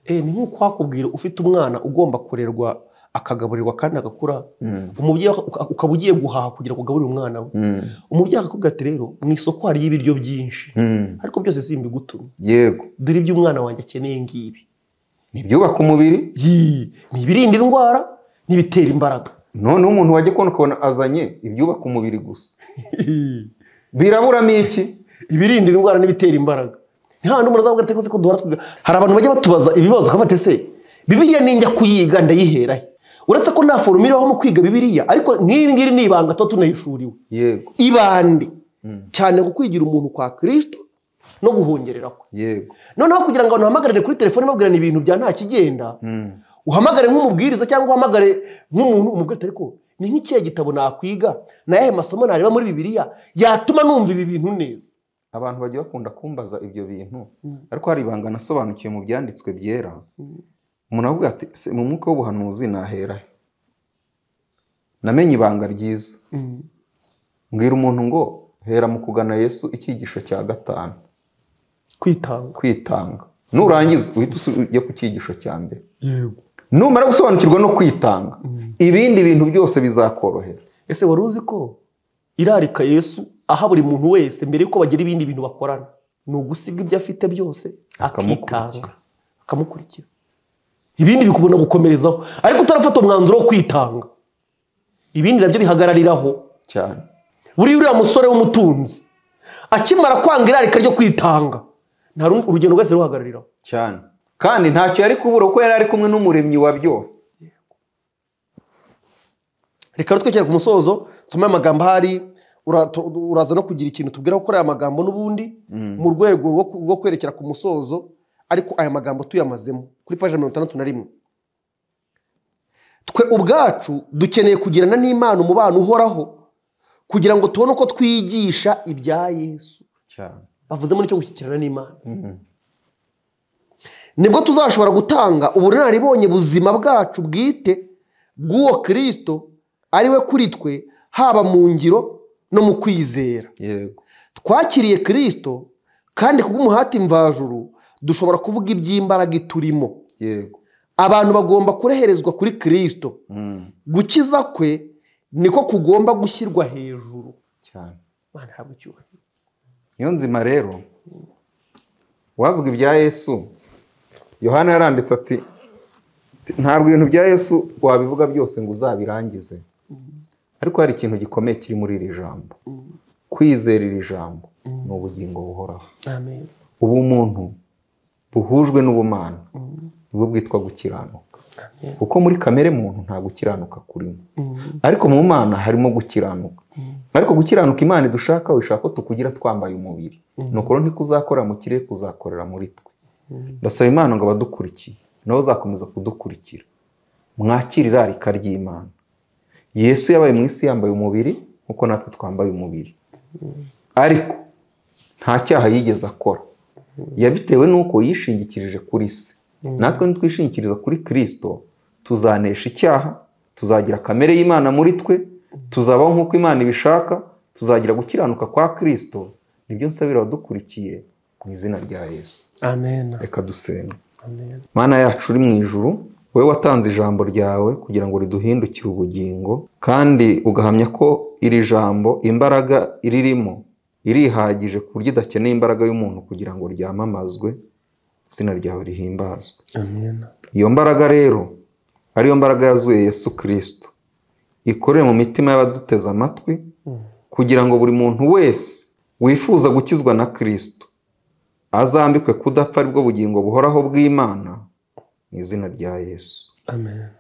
Eh, ni nk'uko wakubwira ufite umwana ugomba kurerwa akagaburirwa kandi agakura Mm. umubyeyi uka- ukaba ugiye guhaha kugira ngo ugaburire umwana we Mm. umubyeyi akakubwira ati rero mu isoko hariyo ibiryo byinshi Mm. ariko byose simbigutumye yego dore ibyo umwana wanjye akeneye ngibi ni ibyubaka umubiri Yii, ni ibirinda indwara n'ibitera imbaraga noneho umuntu wajya kubona ukabona azanye ibyubaka umubiri gusa biraburamo iki ibirinda indwara n'ibitera imbaraga nta handi umuntu azavuga ati "Ese ko duhora twiga hari abantu bajya batubaza ibibazo ukabafata ese bibiliya ninjya kuyiga ndayihera he uretse ko nta forumu iriho mu kwiga bibiliya ariko nk'iri ngiri ni ibanga tuba tunayishuriwe yego ibande cyane ku kwigira umuntu kwa kirisito no guhongerera kwe yego noneho kugira ngo abantu bahamagarire kuri telefone babwirana ibintu bya nta kigenda Mm. uhamagare nk'umubwiriza cyangwa uhamagare nk'umuntu umubwira ati ariko ni nk'ikihe gitabo nakwiga ni ayahe masomo nareba muri bibiliya yatuma numva ibi bintu neza abantu bagiye bakunda kumbaza ibyo bintu Mm. ariko hari ibanga nasobanukiwe mu byanditswe byera Mm. umuntu aravuga ati "Se, mu mwuka w'ubuhanuzi nahera he? namenye ibanga ryiza mbwira umuntu ngo hera mu kugana yesu icyigisho cya gatanu kwitanga kwitanga nurangiza uhite usu- ujya ku cyigisho cya mbere yego numara gusobanukirwa no kwitanga Mm. ibindi bintu byose bizakorohera ese wari uzi ko irarika yesu aha buri muntu wese mbere yuko bagira ibindi bintu bakorana ni ugusiga ibyo afite byose akitanga Akamukurikira. akamukurikira ibindi bikubona gukomerezaho ariko utarafata umwanzuro wo kwitanga ibindi nabyo bihagarariraho cyane buriya uriya musore w'umutunzi akimara kwanga irarika ryo kwitanga nta rundi urugendo rwese ruhagarariraho cyane kandi ntacyo yari kubura kuko yari ari kumwe n'umuremyi wa byose reka rero twekere ku musozo nsome amagambo ahari ura- tu- uraza no kugira ikintu tubwira gukora aya magambo n'ubundi mu rwego rwo ku- rwo kwerekera ku musozo ariko aya magambo tuyamazemo kuri paji mirongo itandatu na rimwe twe ubwacu dukeneye kugirana n'imana umubano uhoraho kugira ngo tubone uko twigisha ibya yesu cyane bavuze muri cyo gushyikirana n'imana Mm. nibwo tuzashobora gutanga ubunararibonye buzima bwacu bwite bw'uwo kirisito ari we kuri twe haba mu ngiro no mu kwizera yego twakiriye kirisito kandi kubw'umuhati mvajuru dushobora kuvuga iby'imbaraga iturimo yego abantu bagomba kureherezwa kuri kirisito Mm. gukiza kwe niko kugomba gushyirwa hejuru cyane Imana ihabwe icyubahiro. niyo nzima rero wavuga ibya yesu yohana yaranditse ati ntabwo ibintu bya yesu wabivuga byose ngo uzabirangize ariko hari ikintu gikomeye kiri muri iri jambo kwizera iri jambo ni ubugingo buhoraho amen ubumuntu buhujwe n'ubumana nibwo bwitwa gukiranuka kuko muri kamere muntu nta gukiranuka kurimo ariko mu mana harimo gukiranuka ariko gukiranuka imana idushaka ishaka ko tukugira twambaye umubiri nukora ntikuzakorera mu kirere kuzakorera muri twe ndasaba imana ngo abadukurikiye nabo uzakomeza kudukurikira mwakire irarika ry'imana yesu yabaye mu isi yambaye umubiri nkuko natwe twambaye umubiri ariko nta cyaha yigeze akora yabitewe n'uko yishingikirije kuri se natwe nitwishingikiriza kuri kirisito tuzanesha icyaha tuzagira kamere y'imana muri twe tuzabaho nk'uko imana ibishaka tuzagira gukiranuka kwa kirisito nibyo nsabira abadukurikiye mu izina rya yesu amen reka dusenga amen mana yacu uri mu ijuru wowe watanze ijambo ryawe kugira ngo riduhindukire ubugingo kandi ugahamya ko iri jambo imbaraga iririmo irihagije ku buryo idakeneye imbaraga y'umuntu kugira ngo ryamamazwe izina ryawe rihimbazwe amen iyo mbaraga rero ariyo mbaraga yazuye yesu kirisito ikorere mu mitima y'abaduteze amatwi kugira ngo buri muntu wese wifuza gukizwa na kirisito azambikwe kudapfa aribwo bugingo buhoraho bw'imana mu izina rya yesu amen